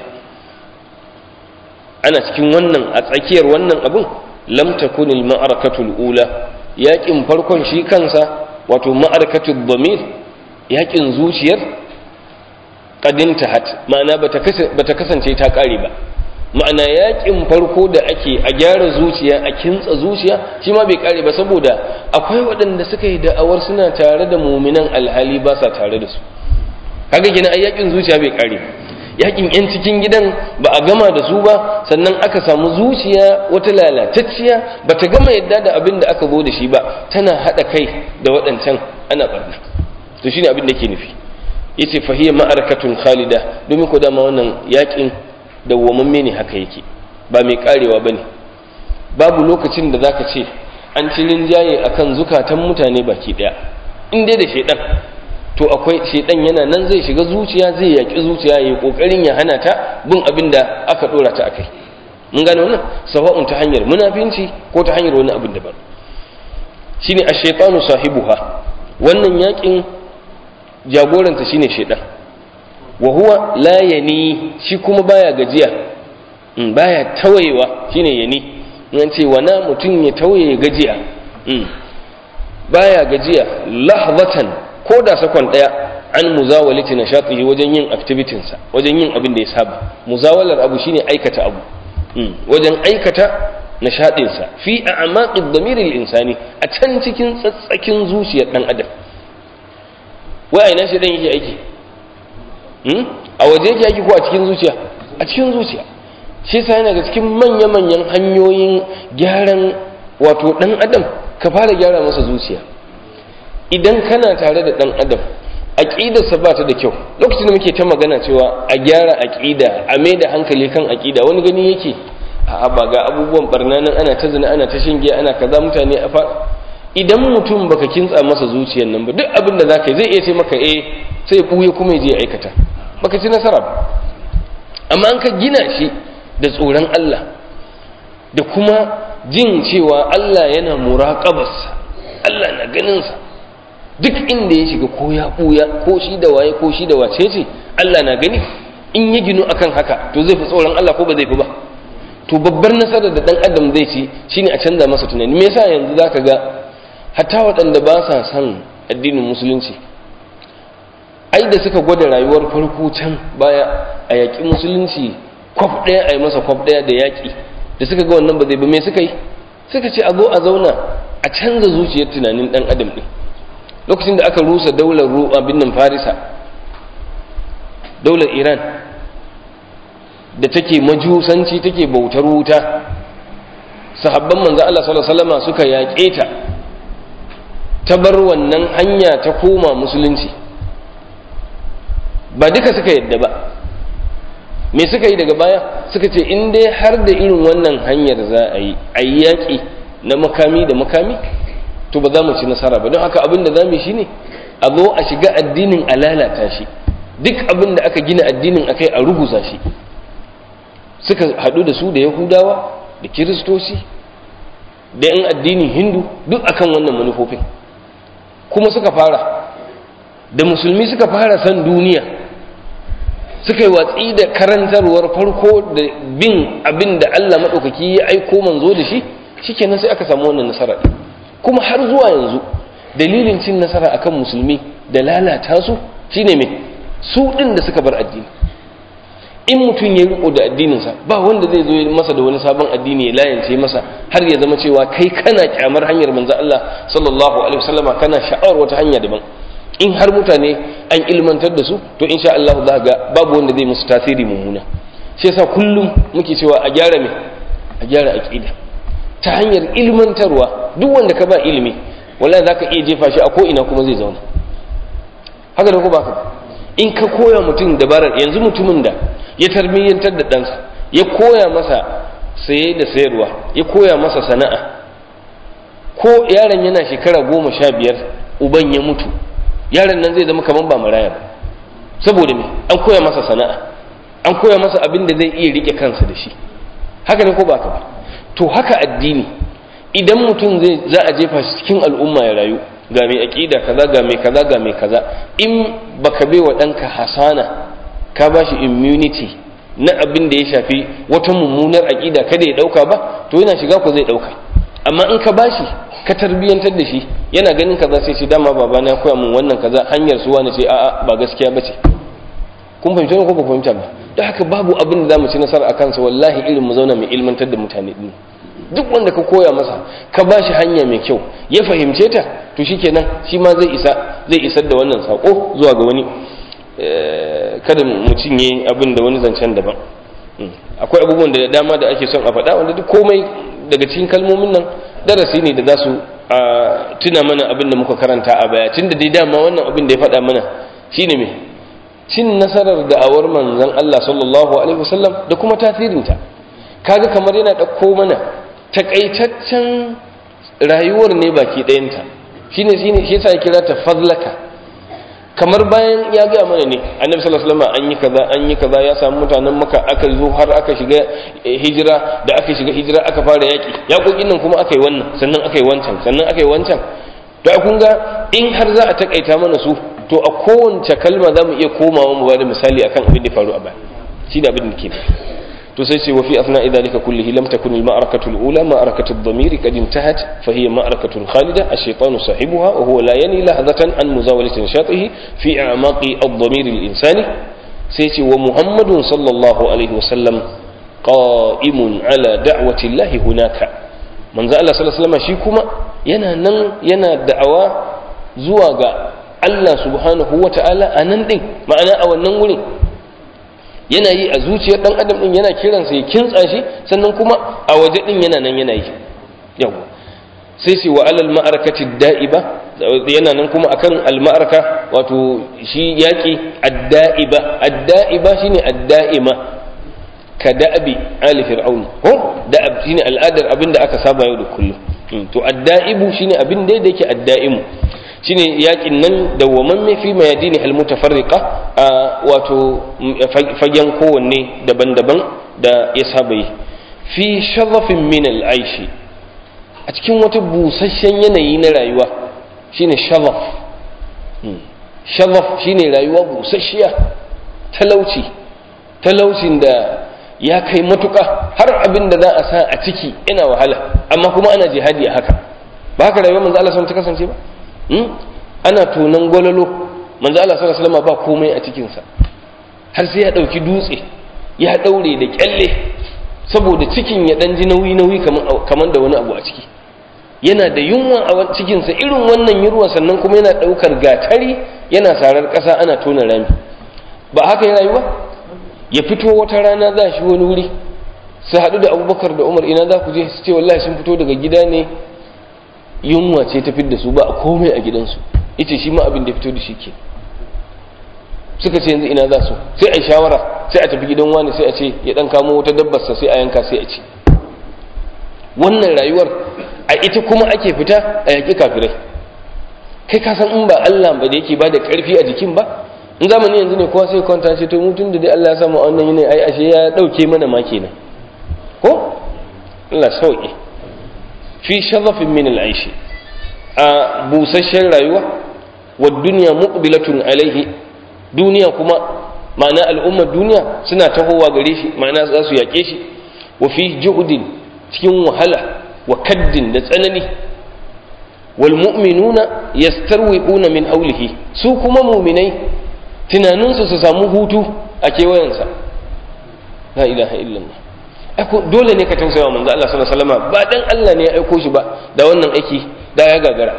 ana cikin wannan a tsakiyar wannan abun lam takunil ma'arakatul ula yakin farkon shi kansa wato ma'arakatul damir yakin zuciyar qadinta hat ma'ana bata kasance ta kare ba ma'ana yakin farko da ake a gyara zuciya a kintsa zuciya shi ma bai kare ba saboda akwai waɗanda suka yi da'awar suna tare da muminan alhali ba sa tare da su kaga gina ai yakin zuciya bai kare yakin yan cikin gidan ba a gama da su ba sannan aka samu zuciya wata lalatacciya ba ta gama yadda da abin da aka zo da shi ba tana haɗa kai da waɗancan ana barna to shine abin da ke nufi yace fahiyya ma'arakatun khalida domin ko dama wannan yakin dawwamamme ne haka yake ba mai karewa bane babu lokacin da zaka ce an ci rinjaye akan zukatan mutane baki daya in dai da shedan to akwai shedan yana nan zai shiga zuciya zai yaki zuciya yayi kokarin ya hana ta bin abin da aka dora ta akai mun gane wannan sawa'un ta hanyar munafinci ko ta hanyar wani abin daban shine ash-shaytanu sahibuha wannan yakin jagoranta shine shaytan wa huwa la yani shi kuma baya gajiya in baya tawayewa shine yani in ce wana mutum ya tawaye gajiya in baya gajiya lahzatan ko da sakon daya an muzawalati nashatihi wajen yin activities sa wajen yin abin da ya saba muzawalar abu shine aikata abu wajen aikata nishadin sa fi a'maqid damiril insani a can cikin tsatsakin zuciyar dan adam wai aina shi dan yake aiki a waje yake aiki ko a cikin zuciya a cikin zuciya shi yasa yana ga cikin manya-manyan hanyoyin gyaran wato dan adam ka fara gyara masa zuciya idan kana tare da dan adam aqidarsa ba ta da kyau lokacin da muke ta magana cewa a gyara aqida a mai da hankali kan aqida wani gani yake a ba ga abubuwan barna nan ana ta zina ana ta shinge ana kaza mutane a fa idan mutum baka kintsa masa zuciyar nan ba duk abin da zaka yi zai iya ce maka eh sai ya buye kuma ya je aikata baka ci nasara ba amma an ka gina shi da tsoron Allah da kuma jin cewa Allah yana muraqabarsa Allah na ganin sa duk inda ya shiga ko ya ɓuya ko shi da waye ko shi da wace ce Allah na gani in ya ginu akan haka to zai fi tsoron Allah ko ba zai fi ba to babbar nasarar da dan adam zai ci shine a canza masa tunani me yasa yanzu zaka ga hatta waɗanda ba sa son addinin musulunci ai da suka gwada rayuwar farko can baya a yaƙi musulunci kwaf ɗaya a yi masa kwaf ɗaya da yaƙi da suka ga wannan ba zai ba me suka yi suka ce a zo a zauna a canza zuciyar tunanin ɗan adam ɗin lokacin da aka rusa daular abin nan farisa daular iran da take majusanci take bautar wuta sahabban manzo Allah sallallahu alaihi wasallam suka yaƙe ta ta bar wannan hanya ta koma musulunci ba duka suka yadda ba me suka yi daga baya suka ce in dai har da irin wannan hanyar za a yi a yi yaƙi na makami da makami to ba za mu ci nasara ba don haka abin da za mu yi shine a zo a shiga addinin a lalata shi duk abin da aka gina addinin akai a ruguza shi suka haɗu da su da yahudawa da kiristoci da yan addinin hindu duk akan wannan manufofin kuma suka fara da musulmi suka fara san duniya suka yi watsi da karantarwar farko da bin abin da allah maɗaukaki ya aiko manzo da shi shikenan sai aka samu wannan nasara ɗin kuma har zuwa yanzu dalilin cin nasara akan musulmi da lalata su shine me su din da suka bar addini in mutum ya riko da addininsa ba wanda zai zo masa da wani sabon addini ya layance masa har ya zama cewa kai kana kyamar hanyar manzo Allah sallallahu alaihi wasallama kana sha'awar wata hanya daban in har mutane an ilmantar da su to insha Allah za ga babu wanda zai musu tasiri mummuna shi yasa kullum muke cewa a gyara me a gyara aqida ta hanyar ilmantarwa duk wanda ka ba ilimi wallahi zaka iya jefa shi a ko ina kuma zai zauna haka da ko baka in ka koya mutum dabarar yanzu mutumin da ya tarbiyyantar da ɗansa ya koya masa saye da sayarwa ya koya masa sana'a ko yaron yana shekara goma sha biyar uban ya mutu yaron nan zai zama kamar ba maraya ba saboda me an koya masa sana'a an koya masa abin da zai iya rike kansa da shi haka ne ko baka ba to haka addini idan mutum zai za a jefa shi cikin al'umma ya rayu ga mai aƙida kaza ga mai kaza ga mai kaza in baka bai wa ɗanka hasana ka ba shi immunity na abin da ya shafi wata mummunar aƙida kada ya ɗauka ba to yana shiga ko zai ɗauka amma in ka bashi ka tarbiyyantar da shi yana ganin kaza sai ce dama baba na koya min wannan kaza hanyar su wani ce a'a ba gaskiya ba ce kun fahimta ne ko ba fahimta ba don haka babu abin da za mu ci nasara a kansa wallahi irin mu zauna mai ilmantar da mutane ɗin duk wanda ka koya masa ka ba shi hanya mai kyau ya fahimce ta to shikenan shi ma zai isa zai isar da wannan sako zuwa ga wani kada mu cinye abin da wani zancen daban akwai abubuwan da dama da ake son a faɗa wanda duk komai daga cikin kalmomin nan darasi ne da za su tuna mana abin da muka karanta a baya tun da dai dama wannan abin da ya faɗa mana shine me cin nasarar da'awar manzon Allah sallallahu alaihi wasallam da kuma tasirinta kaga kamar yana ɗauko mana takaitaccen rayuwar ne baki ɗayanta shine shine shi yasa ya kira ta fadlaka kamar bayan ya gaya mana ne annabi sallallahu alaihi wasallam an yi kaza an yi kaza ya samu mutanen maka aka zo har aka shiga hijira da aka shiga hijira aka fara yaki yaƙoƙin nan kuma aka yi wannan sannan aka yi wancan sannan aka yi wancan to kun ga in har za a takaita mana su to a kowace kalma za mu iya komawa mu bada misali akan abin da faru a baya shi da abin da ke to sai ce wa fi asna'i dhalika kullihi lam takun al ma'arakatu al ula ma'arakatu ad-damir qad intahat fa hiya ma'arakatu khalida ash-shaytanu sahibuha wa huwa la yani lahzatan an muzawalati nashatihi fi a'maqi ad-damir al-insani sai ce wa muhammadun sallallahu alaihi wa sallam qa'imun ala da'wati Allah hunaka manzo Allah sallallahu alaihi wasallam shi kuma yana nan yana da'awa zuwa ga Allah subhanahu wata'ala a nan din ma'ana a wannan wurin yana yi a zuciyar dan adam din yana kiransa ya kintsa shi sannan kuma a waje din yana nan yana yi yawa sai sai wa alal ma'arakati da'iba yana nan kuma akan al-ma'araka wato shi yaki ad-da'iba ad-da'iba shine ad-da'ima ka da'abi ali fir'aun ko da'ab shine al'adar abinda aka saba yau da kullum to ad-da'ibu shine abin da yake ad-da'imu shine yakin nan dawwamamme fi mayadini al-mutafarriqa a wato fagen kowanne daban-daban da ya saba yi fi sharafin min al-aishi a cikin wata busasshen yanayi na rayuwa shine sharaf sharaf shine rayuwa busasshiya talauci talaucin da ya kai matuka har abin da za a sa a ciki ina wahala amma kuma ana jihadi a haka ba haka rayuwar manzo Allah ta kasance ba ana tonan gwalolo manzo Allah sallallahu alaihi wasallam ba komai a cikin sa har sai ya dauki dutse ya daure da kyalle saboda cikin ya dan ji nauyi nauyi kaman da wani abu a ciki yana da yunwa a cikin sa irin wannan yunwa sannan kuma yana daukar gatari yana sarar kasa ana tona rami ba haka ya rayuwa ya fito wata rana za shi wani wuri su haɗu da abubakar da umar ina za ku je su ce wallahi sun fito daga gida ne yunwa ce ta fidda su ba a komai a gidansu ita shi ma abin da fito da shi ke suka ce yanzu ina za su sai a yi shawara sai a tafi gidan wani sai a ce ya ɗan kamo wata dabbarsa sai a yanka sai a ci wannan rayuwar a ita kuma ake fita a yaƙi kafirai kai ka san in ba Allah ba da yake ba da ƙarfi a jikin ba in zamani yanzu ne kowa sai kwanta ce to mutum da dai Allah ya samu a wannan yanayi ai ashe ya dauke mana ma kenan ko Allah sauki fi sharafin min al-aishi a busasshen rayuwa wa dunya muqbilatun alaihi duniya kuma ma'ana al'ummar duniya suna tahowa gare shi ma'ana za su yaƙe shi wa fi juhudin cikin wahala wa kaddin da tsanani wal mu'minuna yastarwiquna min hawlihi su kuma mu'minai tunaninsu su samu hutu a kewayensa la ilaha illallah dole ne ka tausaya wa manzo Allah sallallahu alaihi wasallam ba dan Allah ne ya aiko shi ba da wannan aiki da ya gagara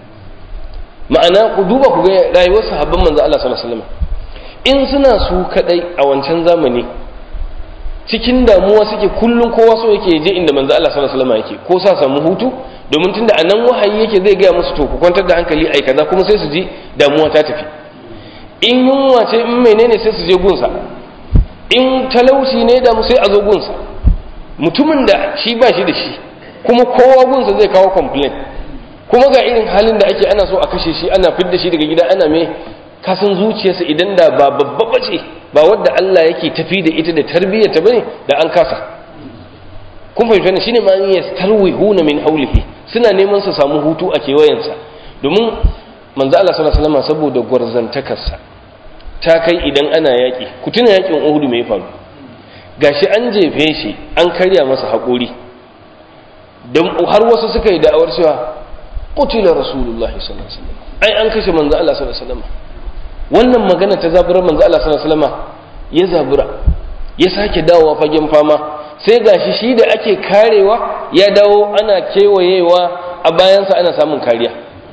ma'ana ku duba ku ga rayuwar sahabban manzo Allah sallallahu alaihi wasallam in suna su kadai a wancan zamani cikin damuwa suke kullum kowa so yake je inda manzo Allah sallallahu alaihi wasallam yake ko sa samu hutu domin tunda anan wahayi yake zai gaya musu to ku kwantar da hankali ai kaza kuma sai su ji damuwa ta tafi in yunwa ce in menene sai su je gunsa in talauci ne da mu sai a zo gunsa mutumin da shi ba shi da shi kuma kowa gunsa zai kawo complain kuma ga irin halin da ake ana so a kashe shi ana fidda shi daga gida ana mai kasan zuciyarsa idan da ba babba bace ba wadda Allah yake tafi da ita da tarbiyyata bane da an kasa kun fahimta ne shine ma yastarwihuna min haulihi suna neman su samu hutu a kewayensa domin manzo Allah sallallahu alaihi wasallam saboda gwarzantakarsa ta kai idan ana yaƙi ku tuna yaƙin Uhud me ya faru gashi an jefe shi an karya masa haƙuri dan har wasu suka yi da'awar cewa qutila rasulullahi sallallahu alaihi wasallam ai an kashe manzo Allah sallallahu alaihi wasallam wannan magana ta zaburar manzo Allah sallallahu alaihi wasallam ya zabura ya sake dawowa fagen fama sai gashi shi da ake karewa ya dawo ana kewayewa a bayansa ana samun kariya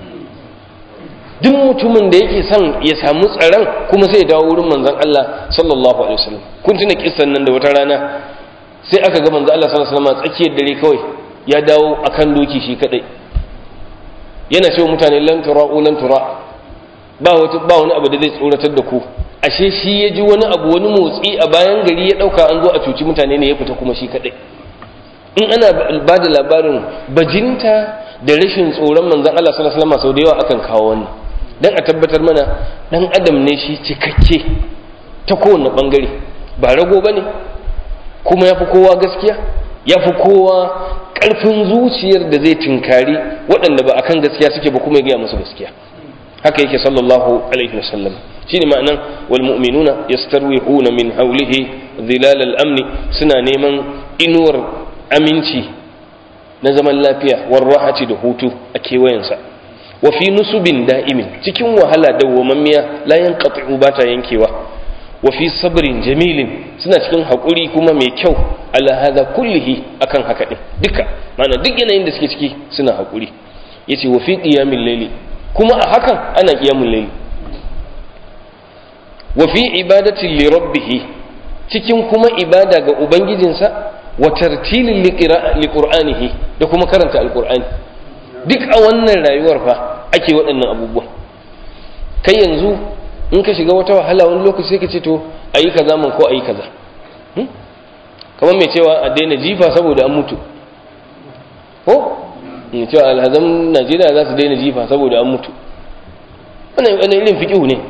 duk mutumin da yake son ya samu tsaron kuma sai ya dawo wurin manzon Allah sallallahu alaihi wasallam kun tuna kissan nan da wata rana sai aka ga manzon Allah sallallahu alaihi wasallam tsakiyar dare kawai ya dawo akan doki shi kadai yana cewa mutane lan tura'u lan tura ba wata ba wani abu da zai tsoratar da ku ashe shi ya ji wani abu wani motsi a bayan gari ya dauka an zo a cuci mutane ne ya fita kuma shi kadai in ana ba da labarin bajinta da rashin tsoron manzon Allah sallallahu alaihi wasallam sau da yawa akan kawo wannan dan a tabbatar mana dan adam ne shi cikakke ta kowane bangare ba rago bane kuma yafi kowa gaskiya yafi kowa ƙarfin zuciyar da zai tinkari waɗanda ba akan gaskiya suke ba kuma ya gaya musu gaskiya haka yake sallallahu alaihi wasallam shine ma'anan wal mu'minuna yastarwihuna min hawlihi dhilal al amni suna neman inuwar aminci na zaman lafiya war rahati da hutu a kewayensa wa fi nusubin da'imin cikin wahala dawwamammiya la yanqati'u bata yankewa wa fi sabrin jamilin suna cikin haƙuri kuma mai kyau ala hadha kullihi akan haka din duka ma'ana duk yanayin da suke ciki suna haƙuri yace wa fi qiyamil layli kuma a hakan ana qiyamul layli wa fi ibadati li rabbih cikin kuma ibada ga ubangijinsa wa tartilin li qur'anihi da kuma karanta alqur'ani duk a wannan rayuwar fa ake waɗannan abubuwan kai yanzu in ka shiga wata wahala wani lokaci sai ka ce to ayi kaza man ko ayi kaza kamar mai cewa a daina jifa saboda an mutu ko in cewa alhazan najeriya za su daina jifa saboda an mutu wannan irin fiƙihu ne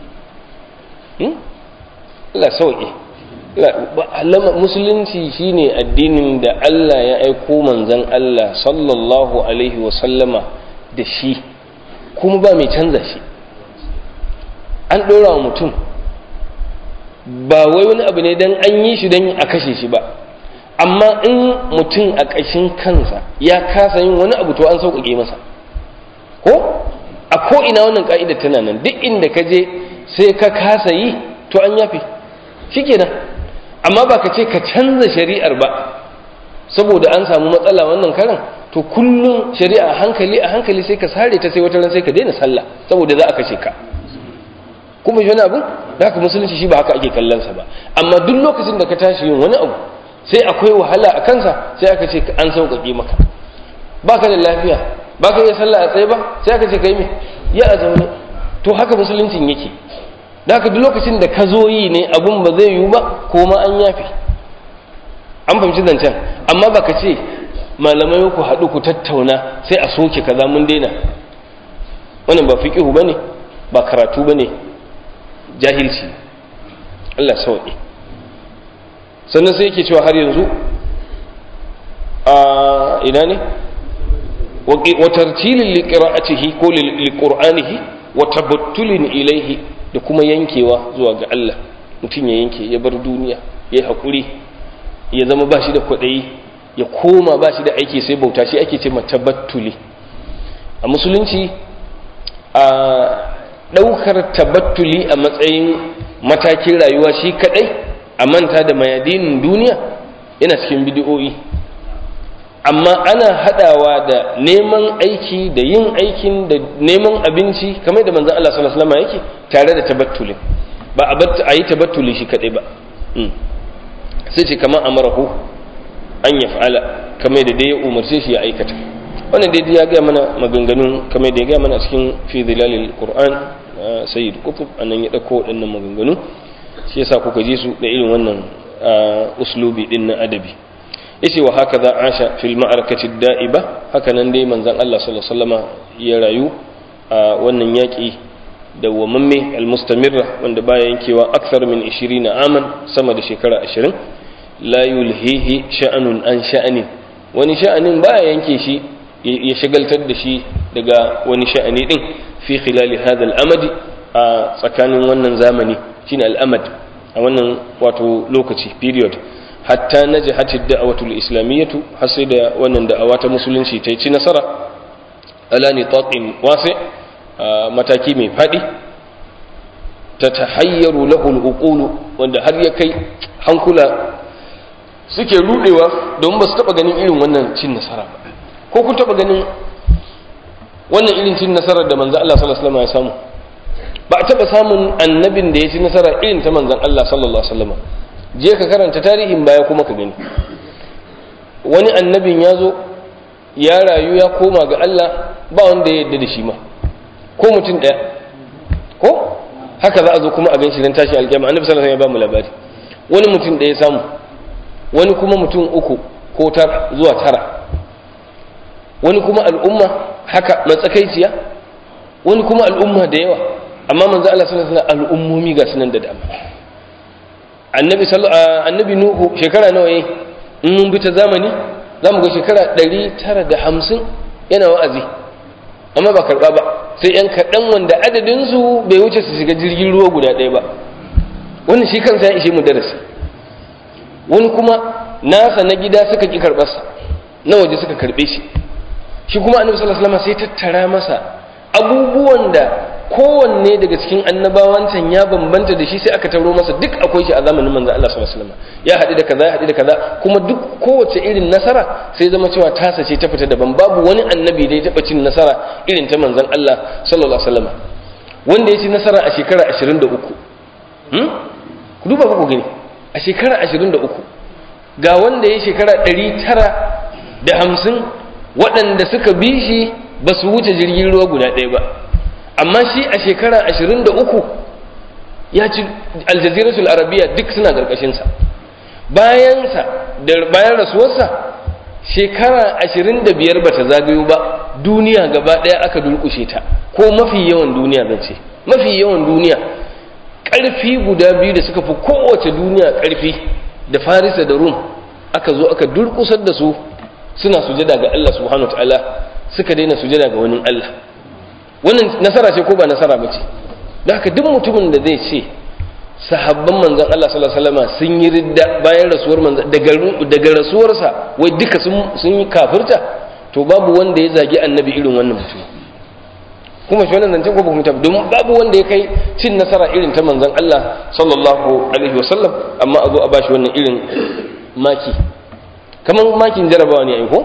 Allah sauƙi musulunci shine addinin da Allah ya aiko manzan Allah sallallahu alaihi wasallama da shi kuma ba mai canza shi an ɗora wa mutum ba wai wani abu ne don an yi shi don a kashe shi ba amma in mutum a ƙashin kansa ya kasa yin wani abu to an sauƙaƙe masa ko a ko'ina wannan ƙa'ida tana nan duk inda ka je sai ka kasa yi to an yafe shi kenan amma ba ka ce ka canza shari'ar ba saboda an samu matsala wannan karan to kullum shari'a a hankali a hankali sai ka sare ta sai wata ran sai ka daina sallah saboda za a kashe ka kuma shi wani abu da haka musulunci shi ba haka ake kallonsa ba amma duk lokacin da ka tashi yin wani abu sai akwai wahala a kansa sai aka ce an sauƙaƙe maka ba ka da lafiya ba ka iya sallah a tsaye ba sai aka ce ka yi mai ya a zaune to haka musuluncin yake da haka duk lokacin da ka zo yi ne abun ba zai yiwu ba ko ma an yafe an fahimci zancen amma ba ka ce malamai ku haɗu ku tattauna sai a soke kaza mun daina wannan ba fiƙihu ba ne ba karatu ba ne jahilci Allah sauƙi sannan sai yake cewa har yanzu a ina ne wa tartilin liqira'atihi ko liqur'anihi wa tabattulin ilaihi da kuma yankewa zuwa ga Allah mutum ya yanke ya bar duniya ya haƙuri ya zama ba shi da kwaɗayi ya koma ba shi da aiki sai bauta shi ake ce tabattuli a musulunci a ɗaukar tabattuli a matsayin matakin rayuwa shi kaɗai a manta da mayadinin duniya yana cikin bidiyoyi amma ana haɗawa da neman aiki da yin aikin da neman abinci kamar da manzan Allah sallallahu alaihi yake tare da tabattuli ba a yi tabattuli shi kaɗai ba sai ce kamar amarahu an ya fa'ala kamar da dai ya umarce shi ya aikata wannan dai ya gaya mana maganganun kamar da ya gaya mana a cikin fi zilalil qur'an sayyid kutub annan ya dauko waɗannan maganganu shi yasa kuka ji su da irin wannan uslubi din na adabi yace wa haka za asha fil ma'arakati da'iba haka nan dai manzon Allah sallallahu alaihi wasallama ya rayu a wannan yaki da wamamme almustamirra wanda baya yankewa akthar min 20 aman sama da shekara 20 la yulhihi sha'anun an sha'anin wani sha'anin baya yanke shi ya shagaltar da shi daga wani sha'ani din fi khilali hadha al-amadi a tsakanin wannan zamani shine al-amad a wannan wato lokaci period hatta najahat ad-da'watu al-islamiyyatu har sai da wannan da'awa ta musulunci ta ci nasara ala nitaqin wasi mataki mai fadi ta tahayyaru lahu al-uqulu wanda har ya kai hankula suke rudewa don ba su taba ganin irin wannan cin nasara ba ko kun taba ganin wannan irin cin nasarar da manzan Allah sallallahu alaihi wasallam ya samu ba a taba samun annabin da ya ci nasara irin ta manzan Allah sallallahu alaihi wasallam je ka karanta tarihin baya kuma ka gani wani annabin ya zo ya rayu ya koma ga Allah ba wanda ya yarda da shi ma ko mutum daya ko haka za a zo kuma a gan shi dan tashi alƙiyama annabi sallallahu alaihi wasallam ya ba mu labari wani mutum daya samu wani kuma mutum uku ko tar zuwa tara wani kuma al'umma haka matsakaiciya wani kuma al'umma da yawa amma manzo Allah sallallahu alaihi wasallam al'ummomi ga sunan da dama annabi annabi nuhu shekara nawa yayi in mun bi ta zamani zamu ga shekara 950 yana wa'azi amma ba karba ba sai yan kaɗan wanda adadin su bai wuce su shiga jirgin ruwa guda ɗaya ba wannan shi kansa ya ishe mu darasi wani kuma nasa na gida suka ki karɓarsa na waje suka karɓe shi shi kuma annabi sallallahu alaihi wasallam sai tattara masa abubuwan da kowanne daga cikin annabawancan ya bambanta da shi sai aka taro masa duk akwai shi a zamanin manzon Allah sallallahu alaihi wasallam ya haɗu da kaza ya haɗu da kaza kuma duk kowace irin nasara sai zama cewa tasa ce ta fita daban babu wani annabi da ya taɓa cin nasara irin ta manzon Allah sallallahu alaihi wasallam wanda ya ci nasara a shekara 23 hmm? ku duba ku gani a shekara 23 ga wanda ya shekara 950 waɗanda suka bi shi ba su wuce jirgin ruwa guda ɗaya ba amma shi a shekara 23 ya ci aljaziratul arabiya duk suna ƙarƙashinsa bayansa da bayan rasuwarsa shekara 25 ba ta zagayo ba duniya gaba ɗaya aka durƙushe ta ko mafi yawan duniya zan ce mafi yawan duniya ƙarfi guda biyu da suka fi kowace duniya ƙarfi da farisa da rum aka zo aka durƙusar da su suna sujada ga Allah subhanahu wa ta'ala suka daina sujada ga wani Allah wannan nasara ce ko ba nasara ba ce da haka duk mutumin da zai ce sahabban manzon Allah sallallahu alaihi wasallam sun yi ridda bayan rasuwar manzon daga daga rasuwarsa wai duka sun yi kafirta to babu wanda ya zagi annabi irin wannan mutum kuma shi wannan zancen ko ba mutum domin babu wanda ya kai cin nasara irin ta manzon Allah sallallahu alaihi wasallam amma a zo a bashi wannan irin maki kamar makin jarabawa ne ai ko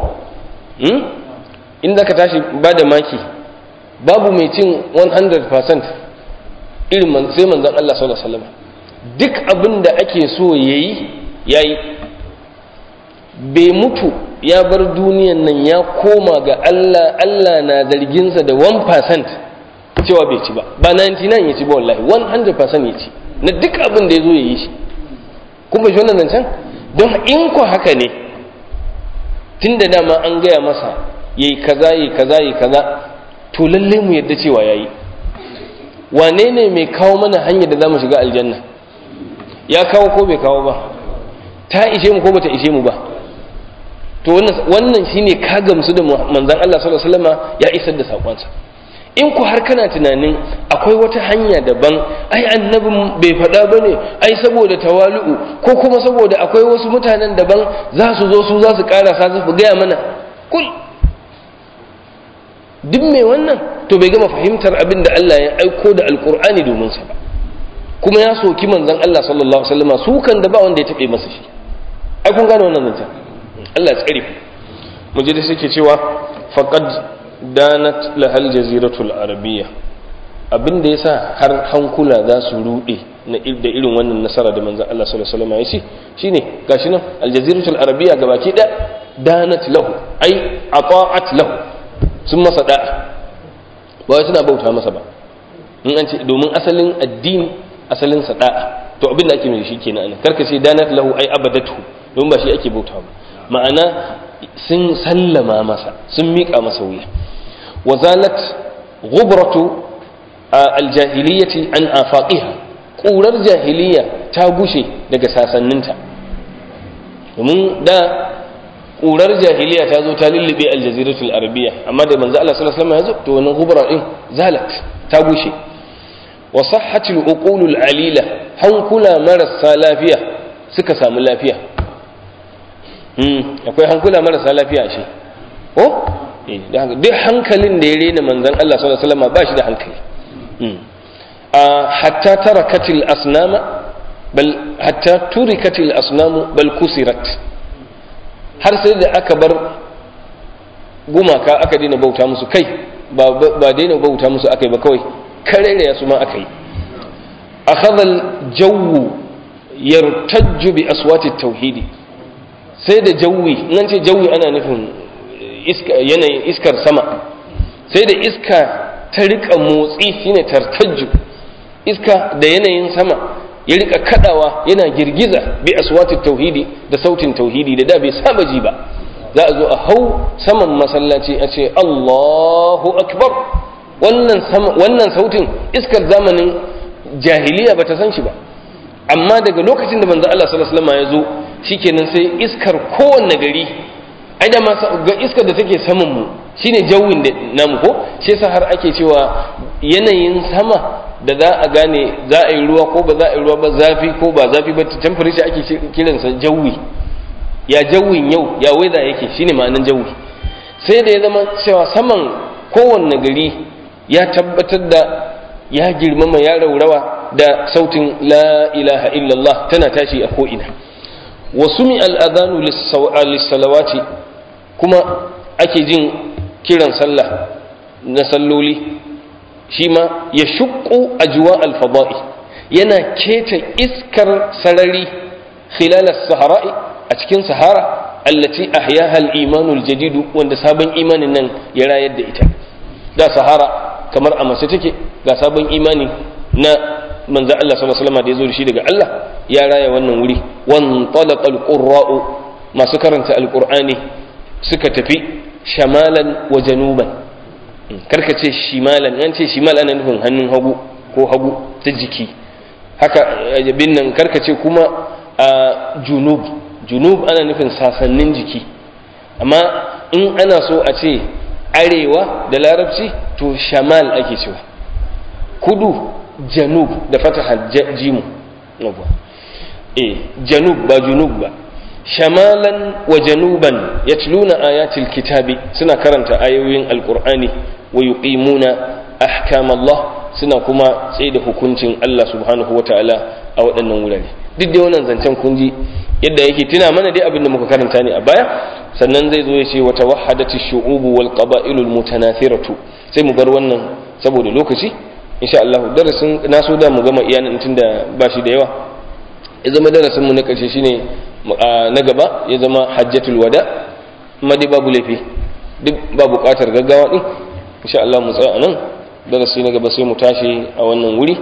in da ka tashi ba da maki babu mai cin 100% irin sai manzan Allah sallallahu alaihi wasallam duk abin da ake so yayi yayi bai mutu ya bar duniyan nan ya koma ga Allah Allah na zarginsa da 1% cewa bai ci ba ba 99 ya ci ba wallahi 100% ya ci na duk abin da ya zo ya yi shi kuma shi wannan zancen don in ku haka ne tun da dama an gaya masa yayi kaza yayi kaza yayi kaza to lalle mu yadda cewa yayi wane ne mai kawo mana hanyar da zamu shiga aljanna ya kawo ko bai kawo ba ta ishe mu ko bata ishe mu ba to wannan wannan shine ka gamsu da manzon Allah sallallahu alaihi wasallam ya isar da sakonsa in ku har kana tunanin akwai wata hanya daban ai annabin bai faɗa ba ne ai saboda tawalu'u ko kuma saboda akwai wasu mutanen daban za su zo su za su ƙarasa su gaya mana kul duk mai wannan to bai gama fahimtar abin da Allah ya aiko da alkur'ani domin sa ba kuma ya soki manzon Allah sallallahu alaihi wasallam su kan da ba wanda ya tabe masa shi ai kun gane wannan zancen Allah ya tsare mu je da suke cewa faqad danat lahal jaziratul arabiyya abin da yasa har hankula za su rude na da irin wannan nasara da manzon Allah sallallahu alaihi wasallam ya ce shine gashi nan aljaziratul arabiyya gabaki da danat lahu ai ata'at lahu sun masa da'a ba wai suna bauta masa ba in an ce domin asalin addini asalin sa da'a to abin da ake mai shi kenan karka ce danat lahu ai abadatu don ba shi ake bauta ba ma'ana sun sallama masa sun miƙa masa wuya wazalat ghubratu aljahiliyyati an afaqiha ƙurar jahiliya ta gushe daga sasanninta domin da ƙurar jahiliya ta zo ta lullube aljaziratul arabiya amma da manzo Allah sallallahu alaihi wasallam ya zo to wannan gubra din zalat ta gushe wa sahhatul uqulul alila hankula marasa lafiya suka samu lafiya akwai hankula marasa lafiya shi ko duk hankalin da ya rena manzan Allah sallallahu alaihi wasallam ba shi da hankali hatta tarakatil asnama bal hatta turikatil asnamu bal kusirat har sai da aka bar gumaka aka daina bauta musu kai ba ba daina bauta musu akai ba kawai karere ya su ma akai akhadha al-jawwu yartajju bi aswati tauhidi sai da jawi nan ce jawi ana nufin iska yanayin iskar sama sai da iska ta rika motsi shine tartajju iska da yanayin sama ya rika kadawa yana girgiza bi aswati tauhidi da sautin tauhidi da da bai saba ji ba za a zo a hau saman masallaci a ce Allahu akbar wannan wannan sautin iskar zamanin jahiliya bata san shi ba amma daga lokacin da manzo Allah sallallahu alaihi wasallam ya zo shikenan sai iskar kowanne gari ai da ga iskar da take saman mu shine jawin da namu ko shi yasa har ake cewa yanayin sama da za a gane za a yi ruwa ko ba za a yi ruwa ba zafi ko ba zafi ba temperature ake kiransa jawi ya jawin yau ya weather yake shine ma'anan jawi sai da ya zama cewa saman kowanne gari ya tabbatar da ya girmama ya raurawa da sautin la ilaha illallah tana tashi a ko'ina wasu mi al'adanu lissalawati kuma ake jin kiran sallah na salloli shi ma ya shukku a juwa alfada'i yana keta iskar sarari khilalar sahara'i a cikin sahara allati ahyaha al-imanul jadidu wanda sabon imanin nan ya rayar da ita da sahara kamar a mace take ga sabon imani na manzo Allah sallallahu alaihi wasallam da yazo da shi daga Allah ya raya wannan wuri wan talaqa al-qurra'u masu karanta al-qur'ani suka tafi shamalan wa januban karka ce shimalan an ce shimal ana nufin hannun hagu ko hagu ta jiki haka bin nan karka ce kuma a junub junub ana nufin sasannin jiki amma in ana so a ce arewa da larabci to shamal ake cewa kudu janub da fataha jimu eh janub ba junub ba shamalan wa januban yatluna ayatil kitabi suna karanta ayoyin alqur'ani wa yuqimuna ahkam Allah suna kuma tsaye da hukuncin Allah subhanahu wataala a waɗannan wurare duk da wannan zancen kun ji yadda yake tuna mana dai abin da muka karanta ne a baya sannan zai zo ya ce wata wahadati shu'ubu wal qaba'ilul mutanathiratu sai mu bar wannan saboda lokaci insha Allah darasin na so da mu gama iyanan tunda ba shi da yawa ya zama darasin mu na karshe shine na gaba ya zama hajjatul wada amma dai babu laifi duk ba buƙatar gaggawa din insha Allah mu tsaya nan darasi na gaba sai mu tashi a wannan wuri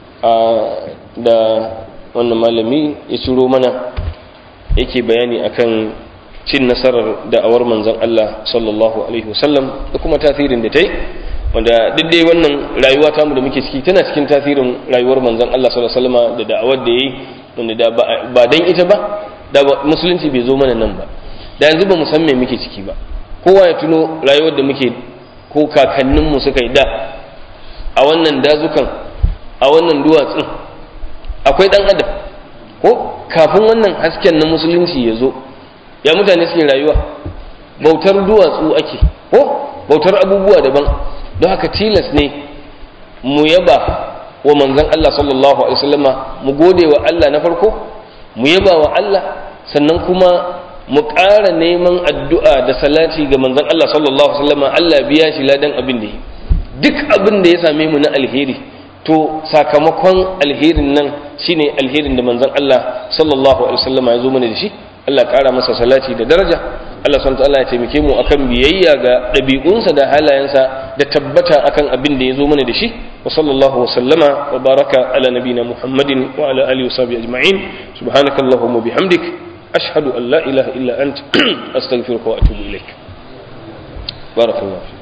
da wannan malami ya ciro mana yake bayani akan cin nasarar da'awar manzon Allah sallallahu alaihi wasallam da kuma tasirin da ta yi wanda duk dai wannan rayuwa tamu da muke ciki tana cikin tasirin rayuwar manzon Allah sallallahu alaihi wasallam da da'awar da yayi wanda da ba dan ita ba da musulunci bai zo mana nan ba da yanzu ba mu san me muke ciki ba kowa ya tuno rayuwar da muke ko kakanninmu suka yi da a wannan dazukan a wannan duwatsun akwai dan adam ko kafin wannan hasken na musulunci ya zo ya mutane suke rayuwa bautar duwatsu ake ko bautar abubuwa daban don haka tilas ne mu yaba wa manzan Allah sallallahu alaihi wasallama mu gode wa Allah na farko mu yaba wa Allah sannan kuma mu ƙara neman addu'a da salati ga manzan Allah sallallahu alaihi wasallama Allah biya shi ladan abin da yi duk abin da ya same mu na alheri to sakamakon alherin nan shine alherin da manzon Allah sallallahu alaihi wasallam ya zo mana da shi Allah ƙara masa salati da daraja Allah subhanahu ta'ala ya taimake mu akan biyayya ga ɗabi'unsa da halayensa da tabbata akan abin da ya zo mana da shi wa sallallahu wa sallama wa baraka ala nabina Muhammadin wa ala alihi wa sahbihi ajma'in subhanakallahumma bihamdik ashhadu an la ilaha illa ant astaghfiruka wa atubu ilaik barakallahu